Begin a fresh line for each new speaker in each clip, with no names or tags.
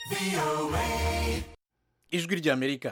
ijwi ry'amerika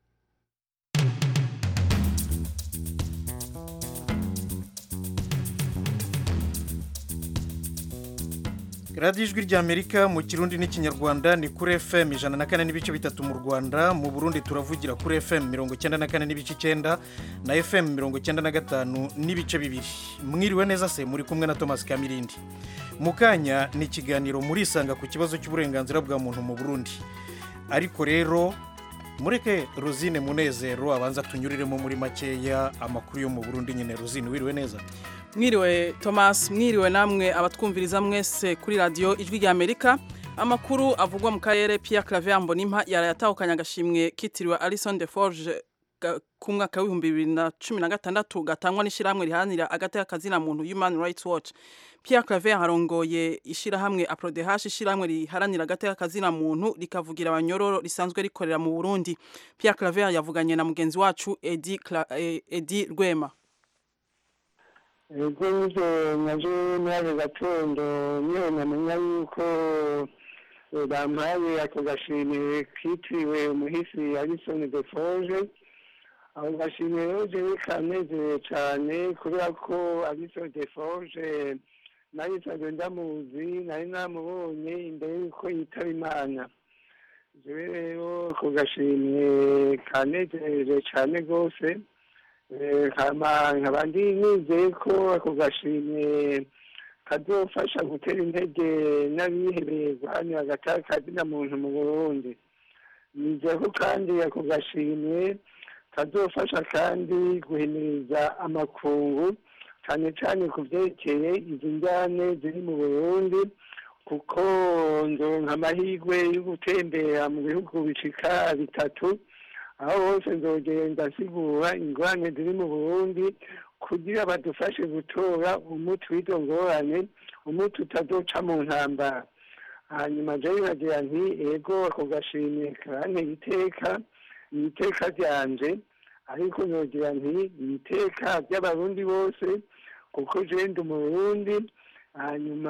radiyo ijwi ry'amerika mu kirundi n'ikinyarwanda ni kuri fm ijana na kane n'ibice bitatu mu rwanda mu burundi turavugira kuri fm mirongo icyenda na kane n'ibice icyenda na fm mirongo icyenda na gatanu n'ibice bibiri mwiriwe neza se muri kumwe na thomas kamirindi mu kanya ni ikiganiro murisanga ku kibazo cy'uburenganzira bwa muntu mu burundi ariko rero mureke rosine munezero abanza tunyuriremo muri makeya amakuru yo mu burundi nyine rosine wiriwe neza
mwiriwe thomas mwiriwe namwe abatwumviriza mwese kuri radiyo ijwi rya amerika amakuru avugwa mu karere Pierre claver mbonimpa yarayatahukanye agashimwe kitiriwe alison de forge ku mwaka w'ibihumbi bibiri na cumi na gatandatu gatangwa n'ishyirahamwe riharanira agateka kazina muntu human rights watch Pierre claver harongoye ishyirahamwe aprodehash ishyirahamwe riharanira agateka kazina muntu rikavugira abanyororo risanzwe rikorera mu burundi Pierre claver yavuganye na mugenzi wacu edi, edi rwema
ubwo nibyo naje muri ako gatondo niyo namenya yuko bampaye ako gashimire kitiriwe umuhisi alison de forge ako gashimire rero jewe kanezeye cyane kubera ko alison de forge nari nsanzwe ndamuzi nari namubonye imbere y'uko yitaba imana jewe rero ako gashimire kanezereje cyane rwose nkaba ndi nizeye ko ako gashimwe kazofasha gutera intege n'abihebeye guhanira agataka muntu mu burundi nizeye ko kandi ako gashimwe kazofasha kandi guhimiriza amakungu cyane cyane ku byerekeye izi njyane ziri mu burundi kuko nzonka amahirwe yo gutembera mu bihugu bicika bitatu aho hose nzogenda nsigura ingorane ziri mu burundi kugira badufashe gutora umuti w'izo ngorane umuti utazoca mu ntambara hanyuma jewe nkagira nti ego ako gashimye karanteye iteka ni iteka ryanje ariko nogira nti ni iteka ry'abarundi bose kuko jewe ndi umurundi hanyuma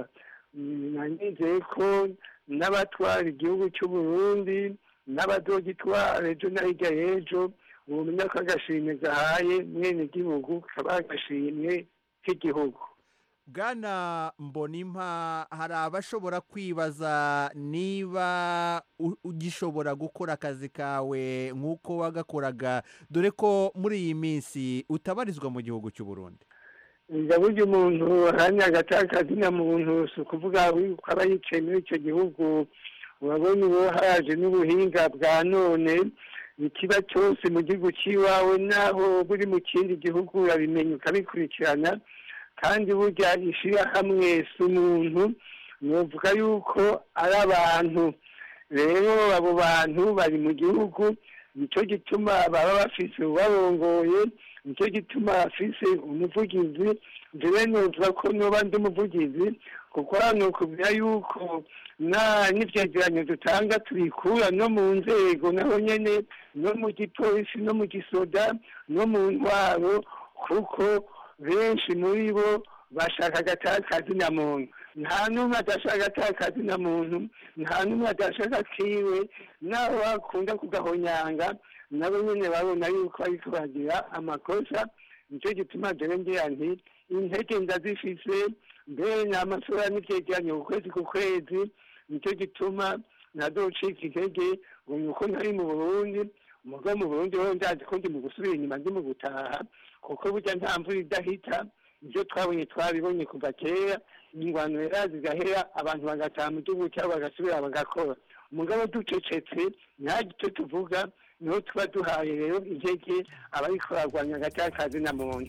nanizeye ko n'abatwara igihugu cy'uburundi n'abadogitwara ejo na hirya y'ejo bumenya ko agashimwe gahaye mwene gihugu kaba agashimwe k'igihugu
bwana mbonimpa hari abashobora kwibaza niba ugishobora gukora akazi kawe nk'uko wagakoraga dore ko muri iyi minsi utabarizwa mu gihugu cy'u Burundi
njya burya umuntu ahamya agatakazi na muntu si ukuvuga ko aba yicaye muri icyo gihugu urabona ubu haje n'ubuhinga bwa none ikiba cyose mu gihugu cy'iwawe naho buri mu kindi gihugu urabimenya ukabikurikirana kandi burya ishyirahamwe si umuntu nuvuga yuko ari abantu rero abo bantu bari mu gihugu nicyo gituma baba bafise ubarongoye nicyo gituma bafise umuvugizi njyewe nuvuga ko nuba ndi umuvugizi kuko hano kubwira yuko n'ibyegeranyo dutanga tubikura no mu nzego naho nyine no mu gipolisi no mu gisoda no mu ntwaro kuko benshi muri bo bashaka agatakazi na muntu nta n'umwe adashaka agatakazi na muntu nta n'umwe adashaka kiwe naho bakunda kugahonyanga nabo nyine babona yuko ariko bagira amakosa nicyo gituma dore ngira nti intege ndazifise mbere ni amasura n'ibyegeranyo ku kwezi ku kwezi nicyo gituma ntadocika intege ngo ni uko ntari mu burundi umugabo mu burundi wowe ndazi ko ndi mu gusubira inyuma ndi mu gutaha kuko burya nta mvura idahita ibyo twabonye twabibonye kuva kera ingwano rero zigahera abantu bagataha mu gihugu cyabo bagasubira bagakora umugabo ducecetse nta gito tuvuga niho tuba duhaye rero intege abariko barwanya agatakazi na muntu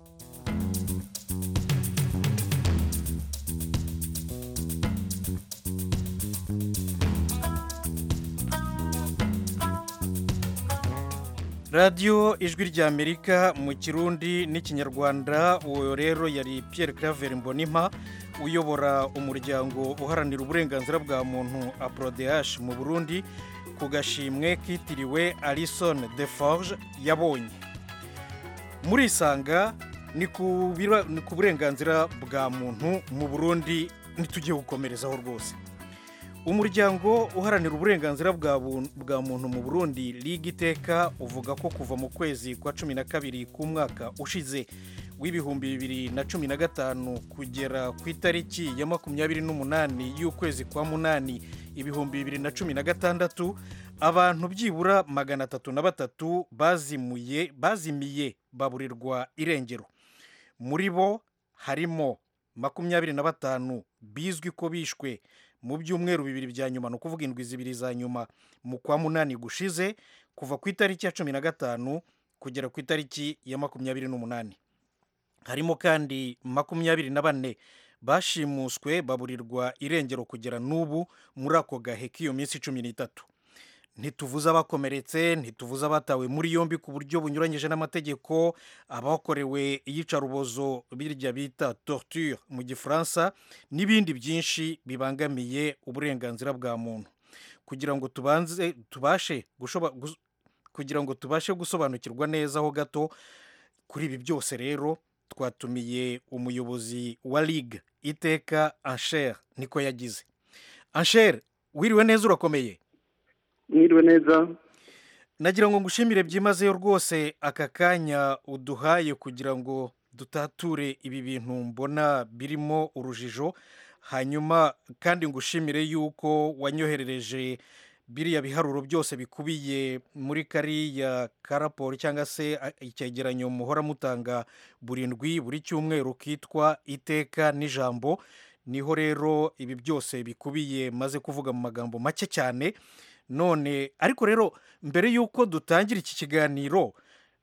radiyo ijwi ry'amerika mu kirundi n'ikinyarwanda uwo rero yari Pierre claver mbonimpa uyobora umuryango uharanira uburenganzira bwa muntu aprodehash mu burundi ku gashimwe kitiriwe alison de forge yabonye murisanga ni ku burenganzira bwa muntu mu burundi ntitujye gukomerezaho rwose umuryango uharanira uburenganzira bwa bu- bwa muntu mu burundi liga iteka uvuga ko kuva mu kwezi kwa cumi na kabiri k'umwaka ushize w'ibihumbi bibiri na cumi na gatanu kugera ku itariki ya makumyabiri n'umunani y'ukwezi kwa munani ibihumbi bibiri na cumi na gatandatu abantu byibura magana atatu na batatu bazimuye bazimiye baburirwa irengero muri bo harimo makumyabiri na batanu bizwi ko bishwe mu byumweru bibiri bya nyuma ni ukuvuga indwi zibiri za nyuma mu kwa munani gushize kuva ku itariki ya cumi na gatanu kugera ku itariki ya makumyabiri n'umunani harimo kandi makumyabiri na bane bashimuswe baburirwa irengero kugera n'ubu muri ako gahe k'iyo minsi cumi n'itatu ntituvuze abakomeretse ntituvuze abatawe muri yombi ku buryo bunyuranyije n'amategeko abakorewe iyicarubozo birya bita torture mu gifaransa n'ibindi byinshi bibangamiye uburenganzira bwa muntu kugira ngo tubanze tubashe gushoba- gus- kugira ngo tubashe gusobanukirwa neza ho gato kuri ibi byose rero twatumiye umuyobozi wa ligue iteka ansher niko yagize ansher wiriwe neza urakomeye
mwiriwe neza
nagira ngo ngushimire byimazeyo rwose aka kanya uduhaye kugira ngo dutature ibi bintu mbona birimo urujijo hanyuma kandi ngushimire yuko wanyoherereje biriya biharuro byose bikubiye muri kariya karaporo cyangwa se a- icyegeranyo muhora mutanga buri ndwi buri cyumweru kitwa iteka n'ijambo niho rero ibi byose bikubiye maze kuvuga mu magambo make cyane none ariko rero mbere y'uko dutangira iki kiganiro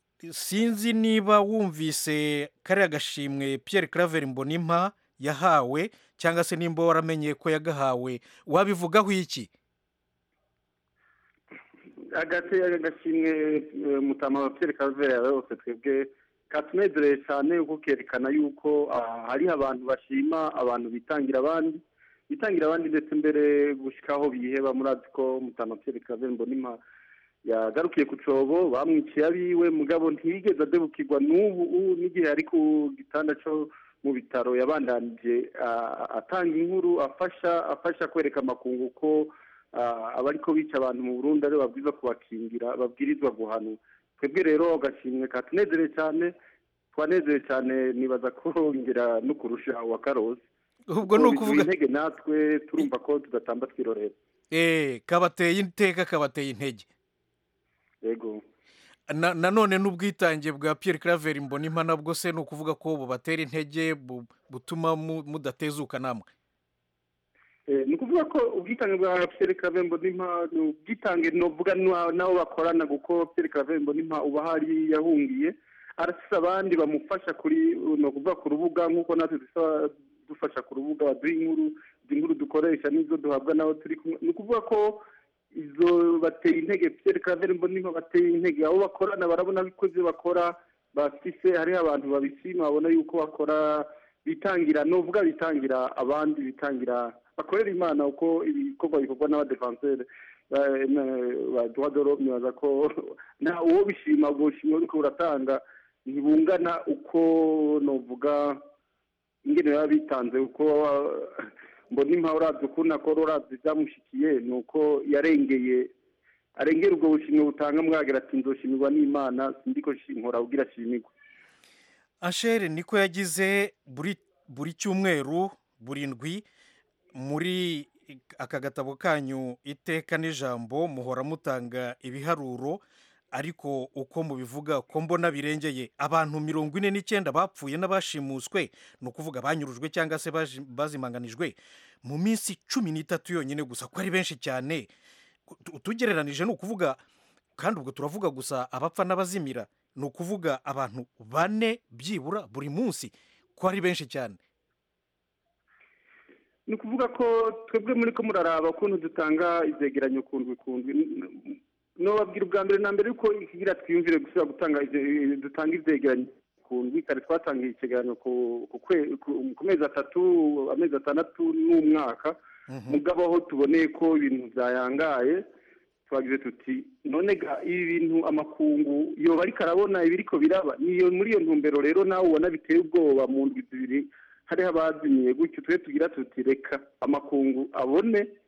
sinzi niba wumvise kariya gashimwe Pierre Claver Mbonimpa yahawe cyangwa se nimba waramenye ko yagahawe wabivugaho iki
agate agashimwe mutama wa Pierre Calvert yose twebwe katunezereye cyane kuko kerekana yuko ah, hariho abantu bashima abantu bitangira abandi bitangira abandi ndetse mbere gushikaho biheba murazi ko mutama Pierre Calvert Mbonimpa yagarukiye ku cobo bamwiciye abiwe mugabo ntiyigeze adebukirwa n'ubu ubu n'igihe ari ku gitanda cyo mu bitaro yabandanije ah, atanga inkuru afasha afasha kwereka amakungu ko ah, abariko bica abantu mu Burundi ari babwirizwa kubakingira babwirizwa guhanwa twebwe rero agashimwe katunezereye cyane twanezereye cyane nibaza ko ngira no kurusha uwa karosi
ubwo ni ukuvuga
intege natwe turumva ko tudatamba twirorera
eh kabateye iteka kabateye intege
yego
Na- nanone n'ubwitange bwa Pierre Claver Mbonimpa nabwo se ni ukuvuga ko bubatera intege bu- butuma mu- mudatezuka namwe
Eh, ni ukuvuga ko ubwitange bwa Pierre Kavembo n'impa ni ubwitange novuga n'wa- n'abo bakorana kuko Pierre Kavembo n'impa uba hari yahungiye arafise abandi bamufasha kuri ni ukuvuga ku rubuga nk'uko natwe dusa dufasha ku rubuga baduha inkuru izi nkuru dukoresha n'izo duhabwa n'abo turi kumwe ni ukuvuga ko izo bateye intege Pierre Kavembo n'impa bateye intege abo bakorana barabona ko ibyo bakora bafise hariho abantu babishima babona yuko bakora bitangira novuga bitangira abandi bitangira bakorera imana uko ibikorwa bikorwa n'abadefanseri ba duwadoro nibaza ko nta uwo bishima ubwo bushimwe buriko buratanga ntibungana uko novuga ingene baba bitanze uko ah, mbona impa uravye ukuntu akora uravye vyamushikiye ni uko yarengeye arengera ubwo bushimwe butanga mwagira ati nzoshimirwa n'imana sindiko nkora kugira ashimirwe
Anshere niko yagize buri buri cyumweru burindwi muri aka gatabo kanyu iteka n'ijambo muhora mutanga ibiharuro ariko uko mubivuga ko mbona birengeye abantu mirongo ine n'icyenda bapfuye n'abashimuswe ni ukuvuga banyurujwe cyangwa se baji- bazimanganijwe mu minsi cumi n'itatu yonyine gusa ko ari benshi cyane Tu- tugereranije ni ukuvuga kandi ubwo turavuga gusa abapfa n'abazimira ni ukuvuga abantu bane byibura buri munsi ko ari benshi cyane
ni ukuvuga ko twebwe muri ko muraraba ukuntu dutanga ivyegeranyo kundwi kundwi nobabwira ubwa mbere na mbere yuko ikigira twiyumvire gusubira gutanga ivye- dutanga ivyegeranyo kundwi kare twatangiye ikigeranyo ku ku kwe- ku- ku mezi atatu amezi atandatu n'umwaka mugabo aho tuboneye ko ibintu byayangaye twagize tuti none ga ibi bintu amakungu yoba ariko arabona ibiriko biraba niyo muri iyo ntumbero rero nawe ubona biteye ubwoba mu ndwi zibiri hariho abazimiye gutyo twe tugira tuti reka amakungu abone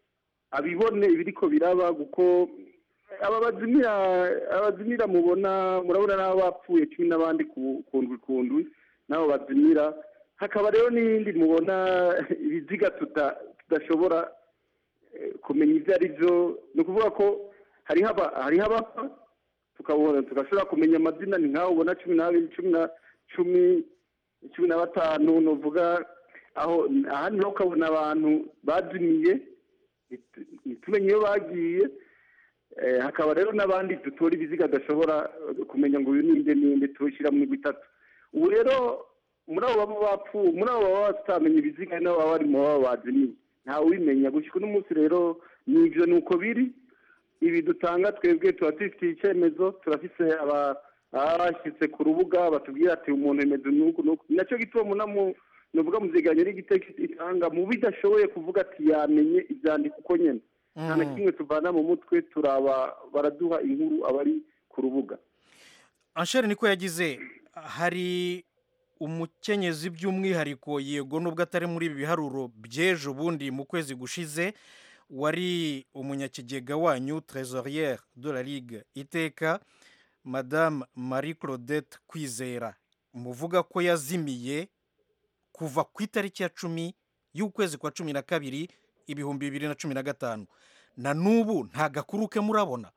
abibone ibiriko biraba kuko aba bazimira abazimira mubona murabona n'abo bapfuye kimwe n'abandi ku kundwi kundwi n'abo bazimira hakaba rero n'iyindi mubona ibiziga tuta- tudashobora eh, kumenya ibyo ari byo ni ukuvuga ko hariho aba- hariho abapfa tukabona tugashobora kumenya amazina ni nk'aho ubona cumi n'abiri cumi na cumi cumi na batanu nuvuga aho ahandi naho ukabona abantu bazimiye ntitu- ntitumenye iyo bagiye Eh, hakaba rero n'abandi dutora ibiziga badashobora eh, kumenya ngo uyu ninde ninde tuwushyira mu migwi itatu ubu rero muri abo baba bapfuye muri abo baba batamenya ibiziga hari n'abo baba bari mu baba bazimiye ntawe ubimenya gushyika uno munsi rero ni ibyo ni uko biri ibi dutanga twebwe tuba dufitiye icyemezo turafise aba abashyitse ku rubuga batubwira ati umuntu remezo nuku nuku ni nacyo gituma munamu nuvuga muziganye n'igiteko itanga mu bidashoboye kuvuga ati yamenye ibyandiko uko nyene nta na kimwe tuvana mu mutwe turaba baraduha inkuru abari ku rubuga
anshere niko yagize hari umukenyezi by'umwihariko yego nubwo atari muri ibi biharuro by'ejo bundi mu kwezi gushize wari umunyakigega wanyu trésorière de la ligue iteka madame marie claudette kwizera muvuga ko yazimiye kuva ku itariki ya cumi y'ukwezi kwa cumi na kabiri ibihumbi bibiri na cumi na gatanu na n'ubu nta gakuru ke murabona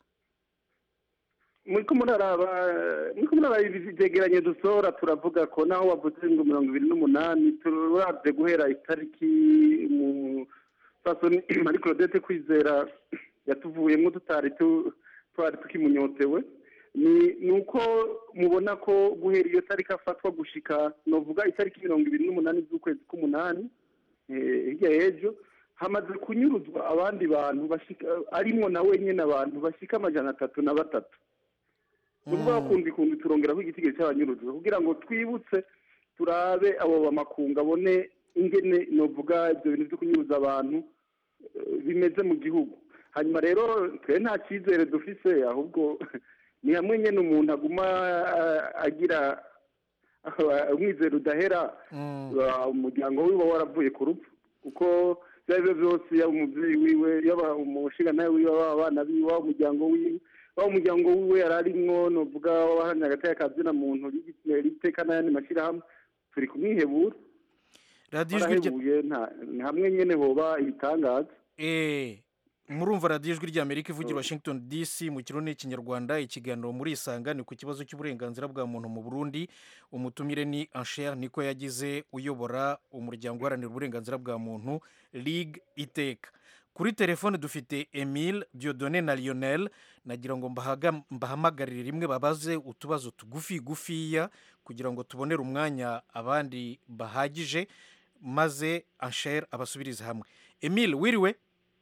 muriko muraraba muriko muraraba ibi vyegeranyo dusohora turavuga ko naho wavuze ngo mirongo ibiri n'umunani turavye guhera itariki mu fasoni marie claudette kwizera yatuvuyemwo tutari tu- twari tukimunyotewe ni ni uko mubona ko guhera iyo tariki afatwa gushika novuga itariki mirongo ibiri n'umunani z'ukwezi k'umunani eh, hirya y'ejo hamaze kunyuruzwa abandi bantu bashika arimwo na wenyene abantu bashika amajana atatu na batatu ni ukuvuga kundi kundi turongeraho igitigiri cy'abanyurujwe kugira ngo twibutse turabe abo bamakungu abone ingene novuga ibyo bintu byo kunyuruza abantu eh, bimeze mu gihugu hanyuma rero twe nta cyizere dufise ahubwo ni hamwe nyine umuntu aguma ah, agira ah, umwizero udahera ah, umuryango wiwe waravuye ku rupfu kuko ibyo ari byo byose yaba umubyeyi wiwe yaba umushinga wiwe yaba abana biwe waba umuryango wiwe waba umuryango wiwe yari arimwo novuga wabahamya agateka kazina muntu riteka n'ayandi mashyirahamwe turi kumwihebura
radiyo ijwi rya
barahebuye nta- ni hamwe nyine hoba ibitangaza
Eh, murumva radiyo ijwi ry'amerika ivugira washington dc mu kirundi n'ikinyarwanda ikiganiro muri isanga ni ku kibazo cy'uburenganzira bwa muntu mu burundi umutumire ni ansher niko yagize uyobora umuryango uharanira uburenganzira bwa muntu ligue iteka kuri telefone dufite emile diodone na lionel nagira ngo mbahaga- mbahamagarire rimwe babaze utubazo tugufi gufiya kugira ngo tubonere umwanya abandi bahagije maze ansher abasubirize hamwe emile wiriwe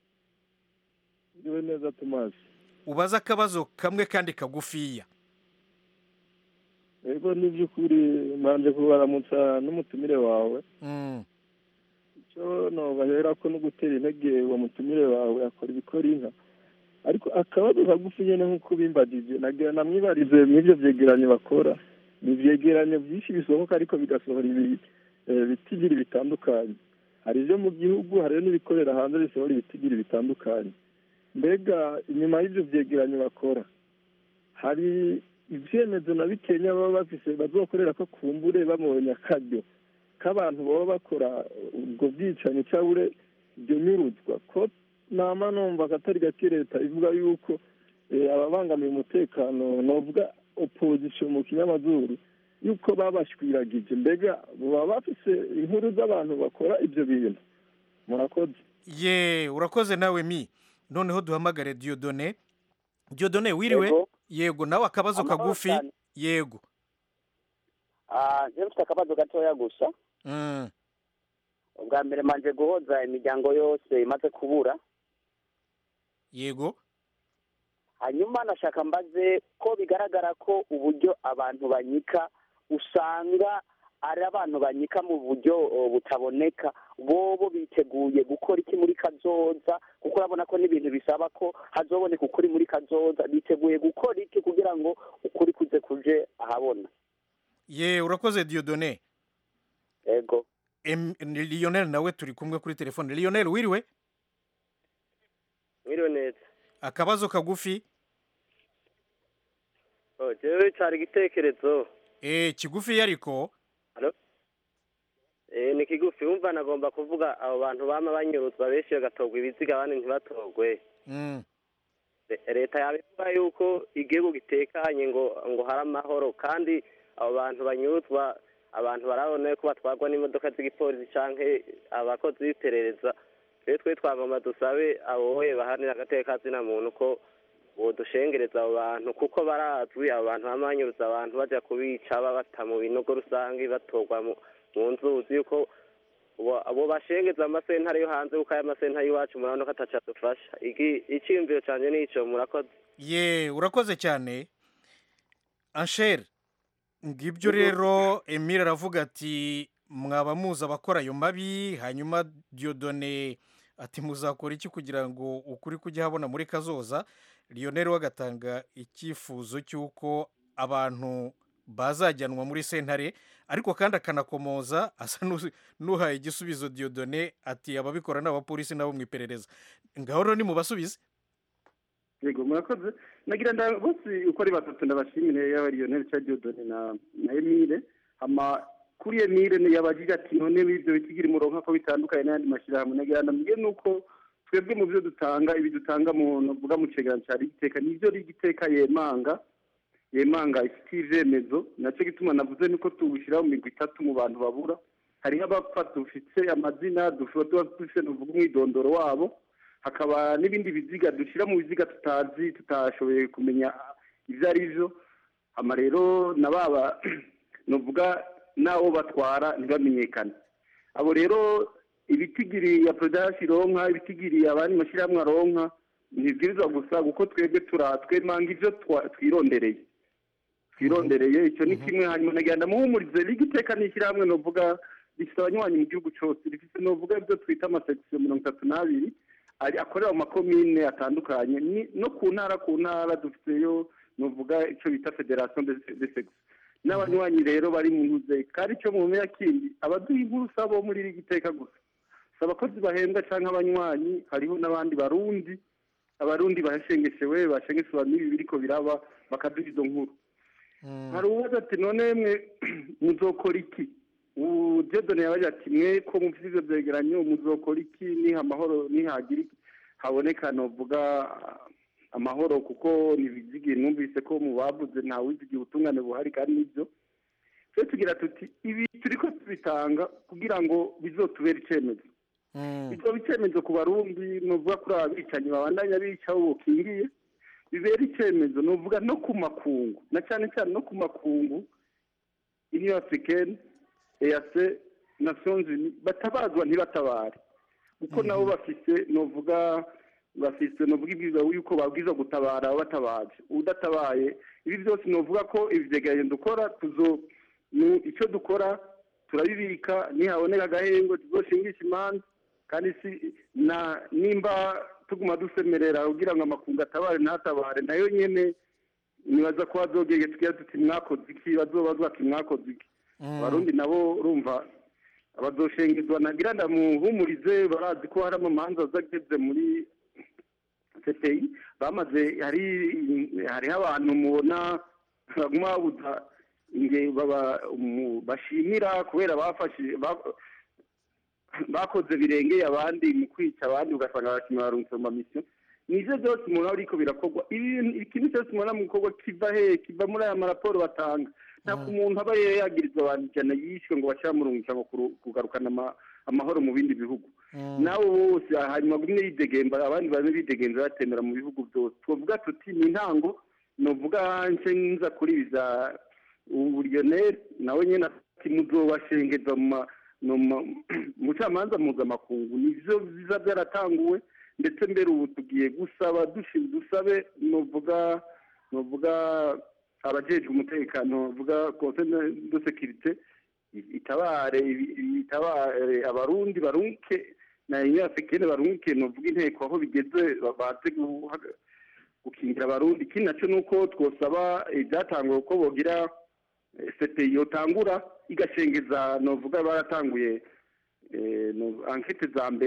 Ndiwe neza Thomas.
ubaze akabazo kamwe kandi kagufiya
Ego ni by'ukuri manje kubaramutsa n'umutumire wawe.
Mm,
Icyo nobahera ko no gutera intege uwo mutumire wawe akora ibikora inka. Ariko akabazo kagufi nyene nk'uko bimbagije nagira namwibarize mw'ivyo vyegeranyo bakora. Ni ivyegeranyo vyinshi bisohoka ariko bigasohora ibi eh, bitigiri bitandukanye. Hari ivyo mu gihugu hari n'ibikorera hanze bisohora ibitigiri bitandukanye. Mbega inyuma y'ivyo vyegeranyo bakora hari ivyemezo na bikenya baba bafise bazokorera ko kumbure bamubonye akaryo k'abantu baba bakora ubwo bwicanyi cyangwa ibyo nyuruzwa ko nama numva akatari gake leta ivuga yuko eh, ababangamiye umutekano novuga opposition mu kinyamazuru yuko babashwiragije mbega baba bafise inkuru z'abantu bakora ibyo bintu murakoze
ye urakoze nawe mi noneho duhamagare diodone diodone wiriwe
Yego.
yego nawe akabazo
Amahoro
kagufi
cyane.
yego
Ah, njyewe mfite akabazo gatoya gusa
Mm,
ubwa mbere manje guhoza imiryango yose imaze kubura
yego
hanyuma nashaka mbaze ko bigaragara ko uburyo abantu banyika usanga ari abantu banyika mu buryo oh, butaboneka bobo biteguye gukora iki muri kazoza kuko urabona ko n'ibintu bisaba ko hazoboneka ukuri muri kazoza biteguye gukora iki kugira ngo ukuri kuze kuje ahabona
ye urakoze diodone
ego
Em- ni lionel nawe turi kumwe kuri telefone lionel wiriwe
mwiriwe neza
akabazo kagufi
Oh, jewe cari igitekerezo
eh kigufi ariko
eh ni kigufi wumva nagomba kuvuga abo bantu bama banyuruzwa benshi bagatogwa ibiziga abandi ntibatogwe
mm.
Le- leta yabivuga yuko igihugu gitekanye ngo ngo hari amahoro kandi abo bantu banyuruzwa abantu barabona ko batwarwa n'imodoka z'igipolisi canke abakozi b'iperereza rero twe twagomba dusabe abo boye bahanira agateka kazina muntu ko bodushengereza abo bantu kuko barazwi abo bantu bama banyuruza abantu baja kubica babata mu binogo rusange batorwa mu mu nzuzi yuko bo- abo bashengeza amasentare yo hanze kuko aya masentare y'iwacu murabona ko ataca dufasha Iki- iciyumviro canje nico murakoze
ye urakoze cyane anshere ngibyo rero emile aravuga ati mwaba muzi abakora ayo mabi hanyuma diodone ati muzakora iki kugira ngo ukuri kujya habona muri kazoza lionel we agatanga icyifuzo cy'uko abantu bazajyanwa muri sentare ariko kandi akanakomoza asa n'u- n'uhaye igisubizo diodone ati ababikora ni abapolisi nabo mu iperereza ngaho rero nimubasubize
yego murakoze nagira nda bose uko ari batatu ndabashimire yaba Lionel cya Diodone na na Emile hama kuri Emile ni yabagira ati none ibyo bikigira umurongo ko bitandukanye n'ayandi mashyirahamwe nagira ndambwiye nuko twebwe mu byo dutanga ibi dutanga mu novuga mu cegeranyo cya rigiteka nivyo rigiteka yemanga yemanga ifitiye ivyemezo nacyo gituma navuze nuko tuwushyira mu migwi itatu mu bantu babura hariho abapfa dufite amazina dushobora tuba dufite nuvuga umwidondoro wabo hakaba n'ibindi biziga dushyira mu biziga tutazi tutashoboye kumenya ibyo ari byo hama rero na baba nuvuga n'abo batwara ntibamenyekane abo rero ibitigiri ya production ironka ibitigiri abandi mashyirahamwe aronka ntibwirizwa gusa kuko twebwe turatwemanga ibyo twa- twirondereye twirondereye icyo ni kimwe hanyuma nagenda muhumurize liga iteka n'ishyirahamwe novuga rifite abanywanyi mu gihugu cyose rifite novuga ibyo twita amasekisiyo mirongo itatu n'abiri ari akorera mu makomine atandukanye ni- no ku ntara ku ntara dufiteyo novuga icyo bita federation de de sexe n'abanywanyi rero bari mu ntuze kandi icyo mu menya kindi abaduha inkuru sabo muri liga iteka gusa si abakozi bahembwa cyangwa abanywanyi hariho n'abandi barundi abarundi bashengeshewe bashengeshewe n'ibi biriko biraba bakaduha izo nkuru hari uwaza ati none mwe muzokora iki ujedone yabaje ati mwe ko mufite ivyo vyegeranyo muzokora iki niha amahoro nihagira iki haboneka novuga amahoro kuko nibizigiye numvise ko mu bavuze nta wizigiye ubutungane buhari kandi nibyo twe tugira tuti ibi turiko tubitanga kugira ngo bizotubere icemezo bizoba icemezo ku barundi novuga kuri aba bicanyi babandanya bica abo bokingiye bibera icyemezo ni uvuga no ku makungu na cyane cyane no ku makungu union africaine eac nations unies batabazwa ntibatabare kuko nabo bafise novuga bafise novuga ibwiza yuko babwiza gutabara abatabaje udatabaye ibi byose novuga ko ivyegeranyo dukora tuzo nu- icyo dukora turabibika nihaboneka agahengwe tuzoshingisha imanza kandi si na nimba tuguma dusemerera kugira ngo amakungu atabare ntatabare nayo nyene nibaza ko bazogege tugira tuti mwakoze iki bazobazwa ati mwakoze iki abarundi nabo urumva abazoshengezwa nagira ndamuhumurize barazi ko hari amamanza azageze muri CPI bamaze hari hariho abantu mubona baguma babuza inge baba mu- bashimira kubera bafashije ba- bakoze birengeye abandi mu kwica abandi ugasanga abakinnyi barungitse mu mamisiyo nivyo byose umuntu aba ariko birakorwa ibintu ikintu cyose umuntu mu bikorwa kiva he kiva muri aya maraporo batanga nta ku muntu aba yagirizwa abantu ijana yishwe ngo bashira murungika ngo kuru- kugarukana ama- amahoro mu bindi bihugu nabo bose hanyuma bimwe yidegemba abandi bamwe bidegenza batemera mu bihugu byose twavuga tuti ni intango novuga nce nza kuri biza ubu Lionel nawe nyene ati muzobashengeza mu ma- no ma- mu bucamanza mpuzamakungu nivyo biza byaratanguwe ndetse mbere ubu tugiye gusaba dushi- dusabe novuga novuga abajejwe umutekano novuga conseil de sécurité itabare ibi- itabare abarundi barunke na union africaine barunke novuga inteko aho bigeze baze guhaga- gukingira abarundi ikindi naco nuko twosaba ibyatanguwe ko bogira CPI yotangura igashengeza novuga baratanguye eh, no- ankete za mbere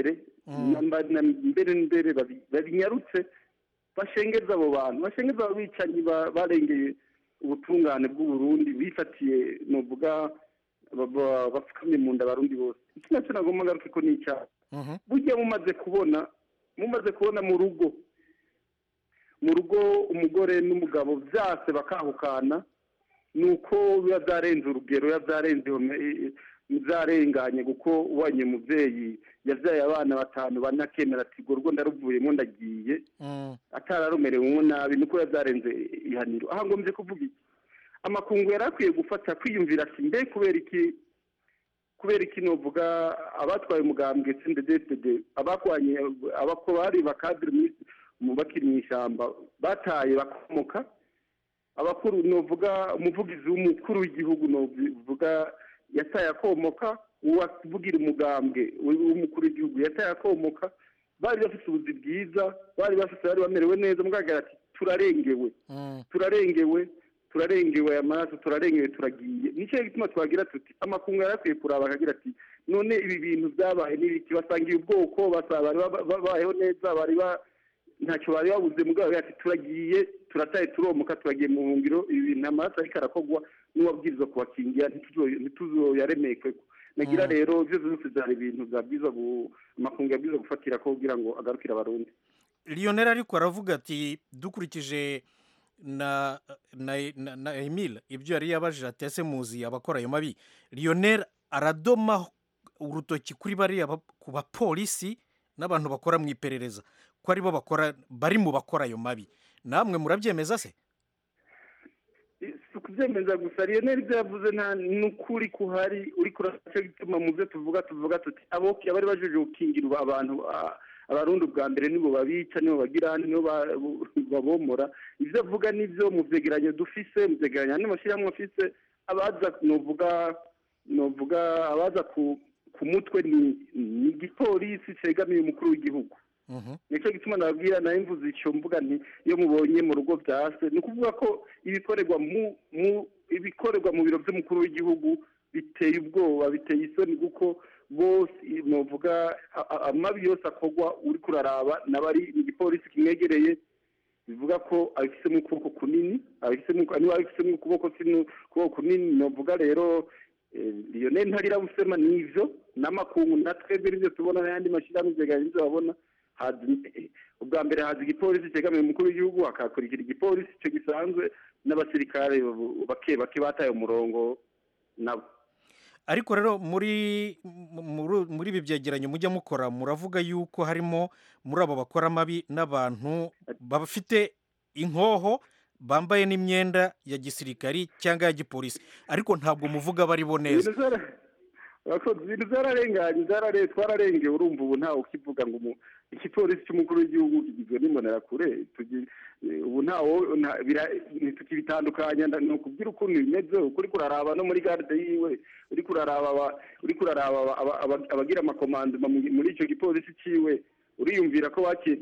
Mm.
namba- na mbere mbere babi- babinyarutse bashengeza abo bantu bashengeza abo bicanyi ba- barengeye ubutungane bw'uburundi bifatiye novuga ba- ba- bapfukamye mu nda abarundi bose iki nacyo nagomba ngaruke ko ni icyaha
Mhm.
burya mumaze kubona mumaze kubona mu rugo mu rugo umugore n'umugabo byase bakahukana ni uko biba byarenze urugero biba byarenze ihome- byarenganye kuko ubonye umubyeyi yabyaye abana batanu bane akemera ati urwo rugo ndaruvuyemo ndagiye
Mm.
atararumerewemo nabi nuko biba byarenze ihaniro aha ngombye kuvuga iki amakungu yari akwiye gufata kwiyumvira ati mbe kubera iki kubera iki novuga abatwaye umugambwe CNDD-FDD abakwanye abako bari bakadiri mu- mu bakiri mu ishyamba bataye bakomoka abakuru novuga umuvugizi w'umukuru w'igihugu novuga yataye akomoka uwavugira umugambwe w'umukuru w'igihugu yataye akomoka bari bafite ubuzi bwiza bari bafite bari bamerewe neza mugaragara ati turarengewe
Mm.
turarengewe turarengewe aya maraso turarengewe turagiye nicyo gituma twagira tuti amakungu yari akwiye kuraba akagira ati none ibi bintu byabaye n'ibiki basangiye ubwoko basaba bari baba- babayeho neza bari ba ntacyo bari babuze mugabo ati turagiye turataye turomuka turagiye mu buhungiro ibi bintu amaraso ariko arakogwa n'uwabwirizwa kubakingira ntituzo- ntituzoyaremekwe nagira
Mm.
rero ibyo byose byari ibintu byabwiza amakungu yabwiza gufatira ko kugira ngo agarukire abarundi
lionel ariko aravuga ati dukurikije na na na, na emile ibyo yari yabajije ati ese muzi abakora ayo mabi lionel aradoma urutoki kuri bariya ba- ku bapolisi n'abantu bakora mu iperereza ko aribo bakora bari mu bakora ayo mabi namwe murabyemeza se
si ukubyemeza gusa lionel ibyo yavuze nta n'ukuri kuhari uri kuracyo gituma mu byo tuvuga tuvuga tuti abo abari bajeje gukingira abantu a- abarundi ubwa mbere nibo babica nibo bagira nibo ba- babomora ibyo avuga nibyo mu byegeranyo dufise mu byegeranyo n'amashyirahamwe afise abaza novuga novuga abaza ku ku mutwe ni ni igipolisi cegamiye umukuru w'igihugu
Mhm.
nicyo gituma nababwira nawe mvuze icyo mvuga nti iyo mubonye mu rugo byase ni ukuvuga ko ibikorerwa mu mu ibikorerwa mu biro by'umukuru w'igihugu biteye ubwoba biteye isoni kuko bose novuga a- a- amabi yose akorwa uri kuraraba n'abari mu gipolisi kimwegereye bivuga ko abifisemo ukuboko kunini abifisemo niba abifisemo ukuboko kino- ukuboko kunini novuga rero eh, lionel ntarira busema nivyo n'amakungu na twebwe nivyo tubona n'ayandi mashyirahamwe byegeranye nivyo babona haza eh, ubwa mbere haza igipolisi cyegamiye umukuru w'igihugu hakakurikira igipolisi icyo gisanzwe n'abasirikare bu- bake bake bataye umurongo nabo
ariko rero muri muri- muri ibi byegeranyo mujya mukora muravuga yuko harimo muri abo bakora amabi n'abantu bafite inkoho bambaye n'imyenda ya gisirikari cyangwa ya gipolisi ariko ntabwo muvuga bari bo neza
ibintu zara- Abakozi, ibintu zararenganye zarare twararengeye urumva ubu ntawe ukivuga ngo umu- igipolisi cy'umukuru w'igihugu kigizwe n'imbonerakure tugi- eh, ubu ntawo nta- bira- ntitukibitandukanya nda- ni ukubwira ukuntu bimeze ukuri kuraraba no muri garde yiwe uri kuraraba aba- uri kuraraba aba- aba- aba- abagira amakomandoma mu- muri icyo gipolisi ciwe uriyumvira ko wake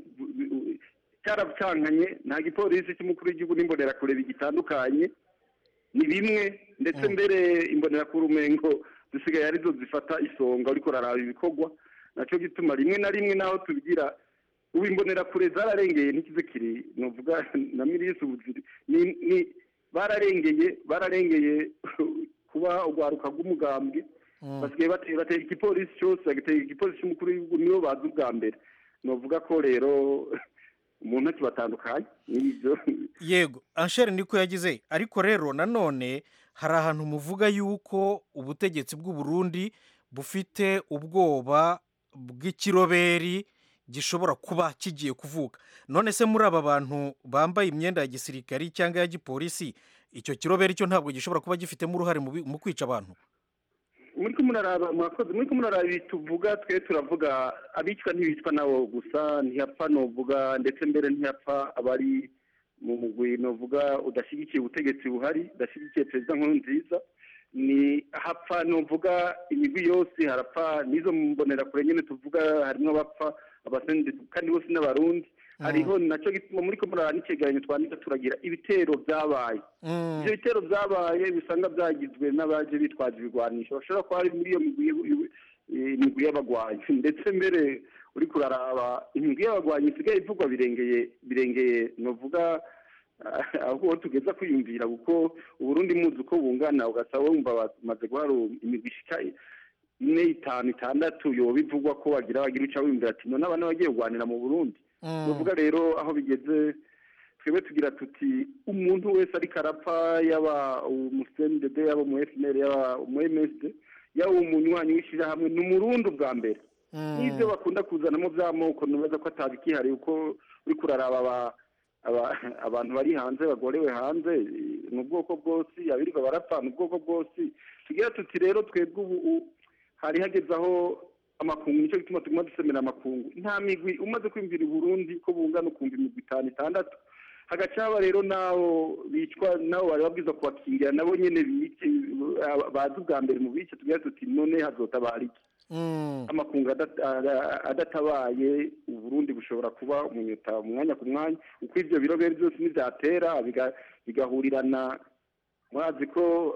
cyaracankanye nta gipolisi cy'umukuru w'igihugu n'imbonerakure bigitandukanye ni bimwe ndetse mbere imbonerakure umengo zisigaye arizo zifata isonga uriko uraraba ibikorwa nacyo gituma rimwe na rimwe naho tubigira ubu imbonerakure zararengeye ntikize kiri novuga na miliyisi ubuziri ni ni bararengeye bararengeye kuba urwaruka rw'umugambwe
Mm.
basigaye batera batera igipolisi cyose bagatera igipolisi cy'umukuru w'igihugu nibo bazi ubwa mbere novuga ko rero umuntu akibatandukanye n'ibyo
yego anshere niko yagize ariko rero nanone hari ahantu muvuga yuko ubutegetsi bw'u Burundi bufite ubwoba bw'ikiroberi gishobora kuba kigiye kuvuka none se muri aba bantu bambaye imyenda ya gisirikari cyangwa ya gipolisi icyo kiroberi cyo ntabwo gishobora kuba gifitemo uruhare mu bi- mu kwica abantu
muri ko muraraba murakoze muri ko muraraba ibi tuvuga twe turavuga abicwa ntibicwa nabo gusa ntihapfa novuga ndetse mbere ntihapfa abari mu mugwi novuga udashyigikiye ubutegetsi buhari udashyigikiye perezida nkuru nziza ni hapfa novuga imigwi yose harapfa n'izo mbonerakure nyine tuvuga harimo abapfa abasendi kandi bose n'abarundi hariho nacyo gituma muri ko muraraba n'icyegeranyo twandika turagira ibitero byabaye
Mm.
ibyo bitero byabaye bisanga byagizwe n'abaje bitwaje ibigwanisho bashobora kuba ari muri iyo migwi y'u- y'u- eh, imigwi y'abagwanyi ndetse mbere uri kuraraba imigwi y'abagwanyi isigaye ivugwa birengeye birengeye novuga ah, aho tugeza kwiyumvira kuko uburundi muzi uko bungana ugasaba wumva bamaze guhara imigwi ishika ine itanu itandatu yoba ivugwa ko wagira wagira uca wiyumvira ati none abana bagiye kurwanira mu burundi tuvuga rero aho bigeze twebwe tugira tuti umuntu wese ariko arapfa yaba umusendede yaba umu fnr yaba umu msd yaba umunywanyi w'ishyirahamwe ni umurundi ubwa mbere n'ibyo bakunda kuzanamo by'amoko ntibaza ko atabikihariye uko uri kuraraba aba- aba- abantu bari hanze bagorewe hanze eh, mu bwoko bwose abirirwa barapfa mu bwoko bwose tugira tuti rero twebwe ubu u- hari hageze aho amakungu nicyo gituma tuguma dusemera amakungu nta migwi umaze kwiyumvira i burundi ko bungana ukumva imigwi itanu itandatu hagaca haba rero n'abo bicwa nabo bari babwiza kubakingira nabo nyene bice aba- bazi ubwa mbere mu bice tugira tuti none hazotabara iki amakungu adat- ada- adatabaye uburundi bushobora kuba umunyota mu mwanya ku mwanya uko ivyo birobere byose nivyatera biga- bigahurirana mwazi ko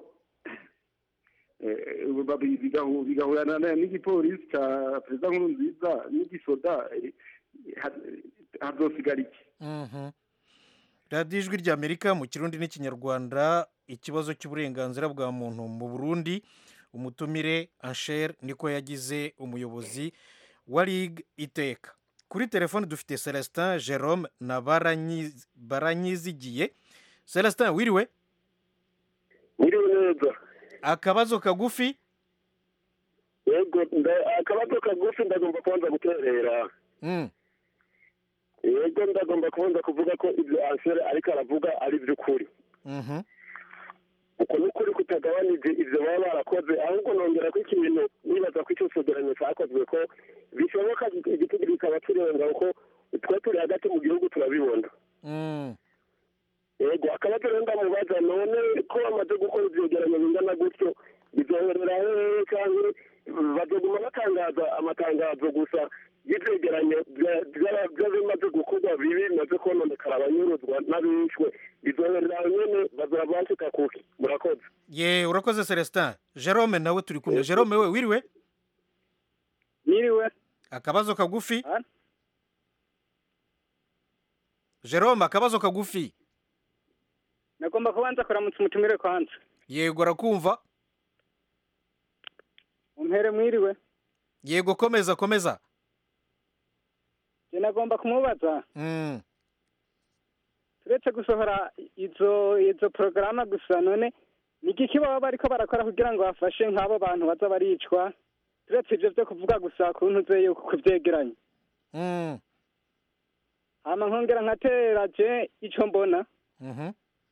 eh, babi- bigahu- bigahurana na- n'igipolisi ca perezida nkuru nziza n'igisoda eh, ha- hazosigara iki
Mhm. radiyo ijwi ry'amerika mu kirundi n'ikinyarwanda ikibazo cy'uburenganzira bwa muntu mu burundi umutumire ansher niko yagize umuyobozi wa rig iteka kuri telefone dufite celestin jerome na Baranyiz- baranyizigiye celestin wiriwe
Wiriwe neza
akabazo kagufi
yego nda- akabazo kagufi ndagomba kubanza guterera
Mm.
yego ndagomba kubanza kuvuga ko ibyo ansere ariko aravuga ari iby'ukuri
Mhm.
uko ni ukuri kutagabanije ibyo baba barakoze ahubwo nongera ko ikintu nibaza ko icyo cegeranyo cyakozwe ko bishoboka igitego kikaba kirenga kuko twe turi hagati mu gihugu turabibona
Mm.
yego akabazo rero ndamubaza none ko bamaze gukora ivyegeranyo bingana gutyo bizoherera hehe canke bazoguma batangaza amatangazo gusa y'ivyegeranyo vya- vya- vy'abimaze gukorwa bibi bimaze kononekara abanyuruzwa n'abishwe bizoherera aho nyene bazora bashika kuki murakoze
ye urakoze celestin jerome nawe turi kumwe jerome we wiriwe
Niriwe.
akabazo kagufi jerome akabazo kagufi
Nagomba kubanza kuramutsa umutumire kwanza.
yego arakumva
Umpere mwiriwe.
yego komeza komeza
Je nagomba kumubaza.
Mm.
Turetse gusohora izo izo programa gusa none ni igiki baba bariko barakora kugira ngo bafashe nk'abo bantu baza baricwa. Turetse ivyo vyo kuvuga gusa kuntu ze yuko kuvyegeranya.
Mm.
Hama nkongera nkatera je ico mbona.
Mhm.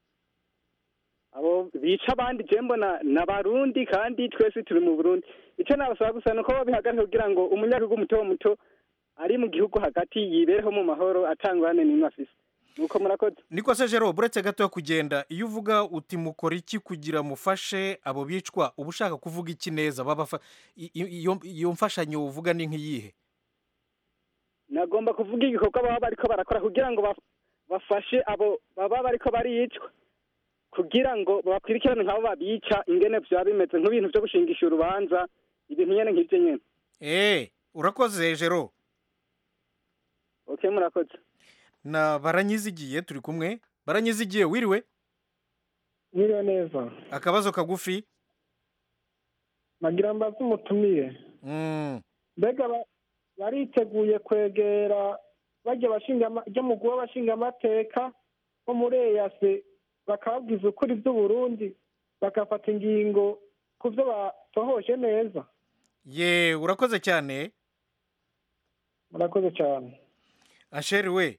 abo bica abandi je mbona n'abarundi kandi twese turi mu burundi icyo nabasaba gusa ni uko babihagarika kugira ngo umunyagihugu muto muto ari mu gihugu hagati yibereho mu mahoro atangwane n'imwe afise nuko murakoze
niko se jerome uretse gato yo kugenda iyo uvuga uti mukora iki kugira mufashe abo bicwa uba ushaka kuvuga iki neza babafa i- i- iyo iyo mfashanyo uvuga ni nk'iyihe
nagomba kuvuga igikorwa baba bariko barakora kugira ngo baf- bafashe abo baba bariko baricwa kugira ngo bakurikirane nk'abo babica ingene vyaba bimeze nk'ibintu vyo gushingisha urubanza ibintu nyene nk'ivyo nyene
eh urakoze jero
okay murakoze
na baranyizigiye turi kumwe baranyizigiye wiriwe
Mwiriwe neza
akabazo kagufi
nagira mbaze umutumire
Mm.
mbega ba- bariteguye kwegera bajya bashinga ama- ryo mu guha bashinga amateka bo muri eyase bakababwiza ukuri by'uburundi bagafata ingingo ku byo batohoje neza
ye urakoze cyane
murakoze cyane
asheri we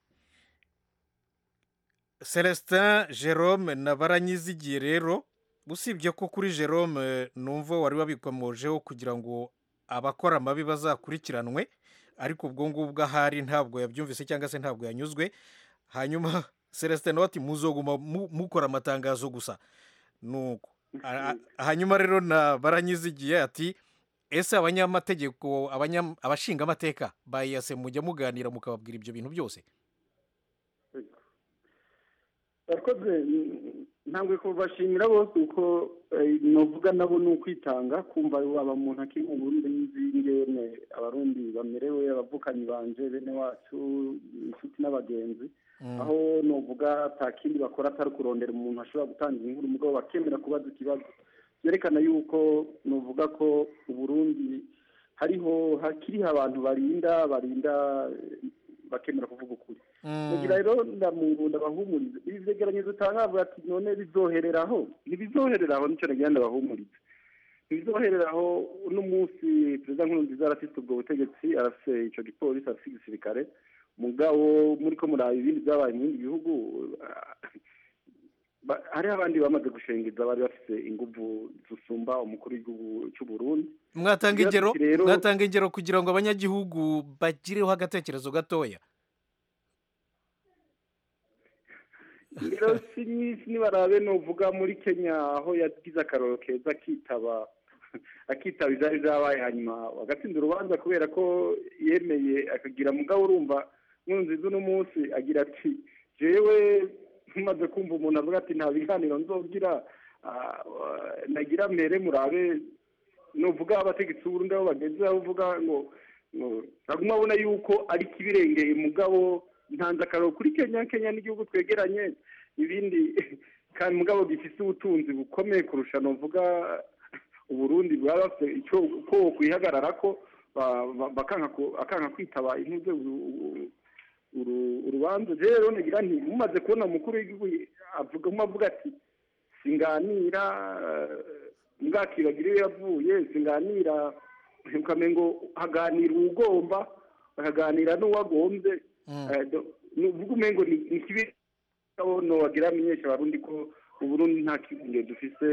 celestin jerome na baranyizigiye rero usibye ko kuri jerome numva wari wabikomojeho kugira ngo abakora amabi bazakurikiranwe ariko ubwo ngubwo ahari ntabwo yabyumvise cyangwa se ntabwo yanyuzwe hanyuma celestin nawe ati muzoguma mu- mukora amatangazo gusa nuko A- a- hanyuma rero na baranyizigiye ati ese abanyamategeko abanya- abashingamateka bayase mujya muganira mukababwira ibyo bintu byose
yakoze mm, ntabwo kubashimira bose uko eh, novuga nabo ni ukwitanga kumva waba muntu akiri mu burundi n'izingene abarundi bamerewe abavukanyi banje bene wacu inshuti n'abagenzi aho novuga ata kindi bakora atari kurondera umuntu ashobora gutanga inkuru mugabo bakemera kubaza ikibazo byerekana yuko novuga ko uburundi hariho hakiriho abantu barinda barinda eh, bakemera kuvuga ukuri kugira rero ndamungu ndabahumuriza ibi vyegeranyo dutanga bavuga ati none bizohereraho ntibizohereraho nico nagira ndabahumuriza ntibizohereraho uno munsi perezida nkurunziza arafise ubwo butegetsi arafise ico gipolisi arafise igisirikare mugabo muriko muraba ibindi vyabaye mu bindi bihugu ah, ba- hariho abandi bamaze gushengeza bari bafise inguvu zisumba umukuru w'igihugu c'uburundi
mwatanga
Tugira
ingero
tuti rero-
mwatanga ingero kugira ngo abanyagihugu bagireho agatekerezo gatoya
rero si nyinshi nibarabe novuga muri kenya aho yagize akaroro keza akitaba akitaba ivyari vyabaye hanyuma agatsinda urubanza kubera ko yemeye akagira mugabo urumva nkurunziza uno munsi agira ati jewe ntumaze kumva umuntu avuga ati nta biganiro nzogira ah, ah, nagira mbere murabe novuga abategetsi b'uburundi aho bageze aho uvuga ngo ngo naguma abona yuko ari kibirengeye mugabo ntanze akararo kuri kenya kenya n'igihugu twegeranye ibindi kandi mugabo gifise ubutunzi bukomeye kurusha novuga uburundi bwaba bafite icyo ko kwihagarara ko ba- ba- bakanka ku- akanka kwitaba intuze uru- uru- urubanza je rero nagira nti mumaze kubona umukuru w'igihugu avuga avuga ati singanira mbwakibagira iyo yavuye singanira ukamengo haganira uwugomba hakaganira n'uwagombye Eh, do- nuvuga umengo ni ni kibi abo nowagira amenyesha abarundi ko uburundi nta kibunge dufise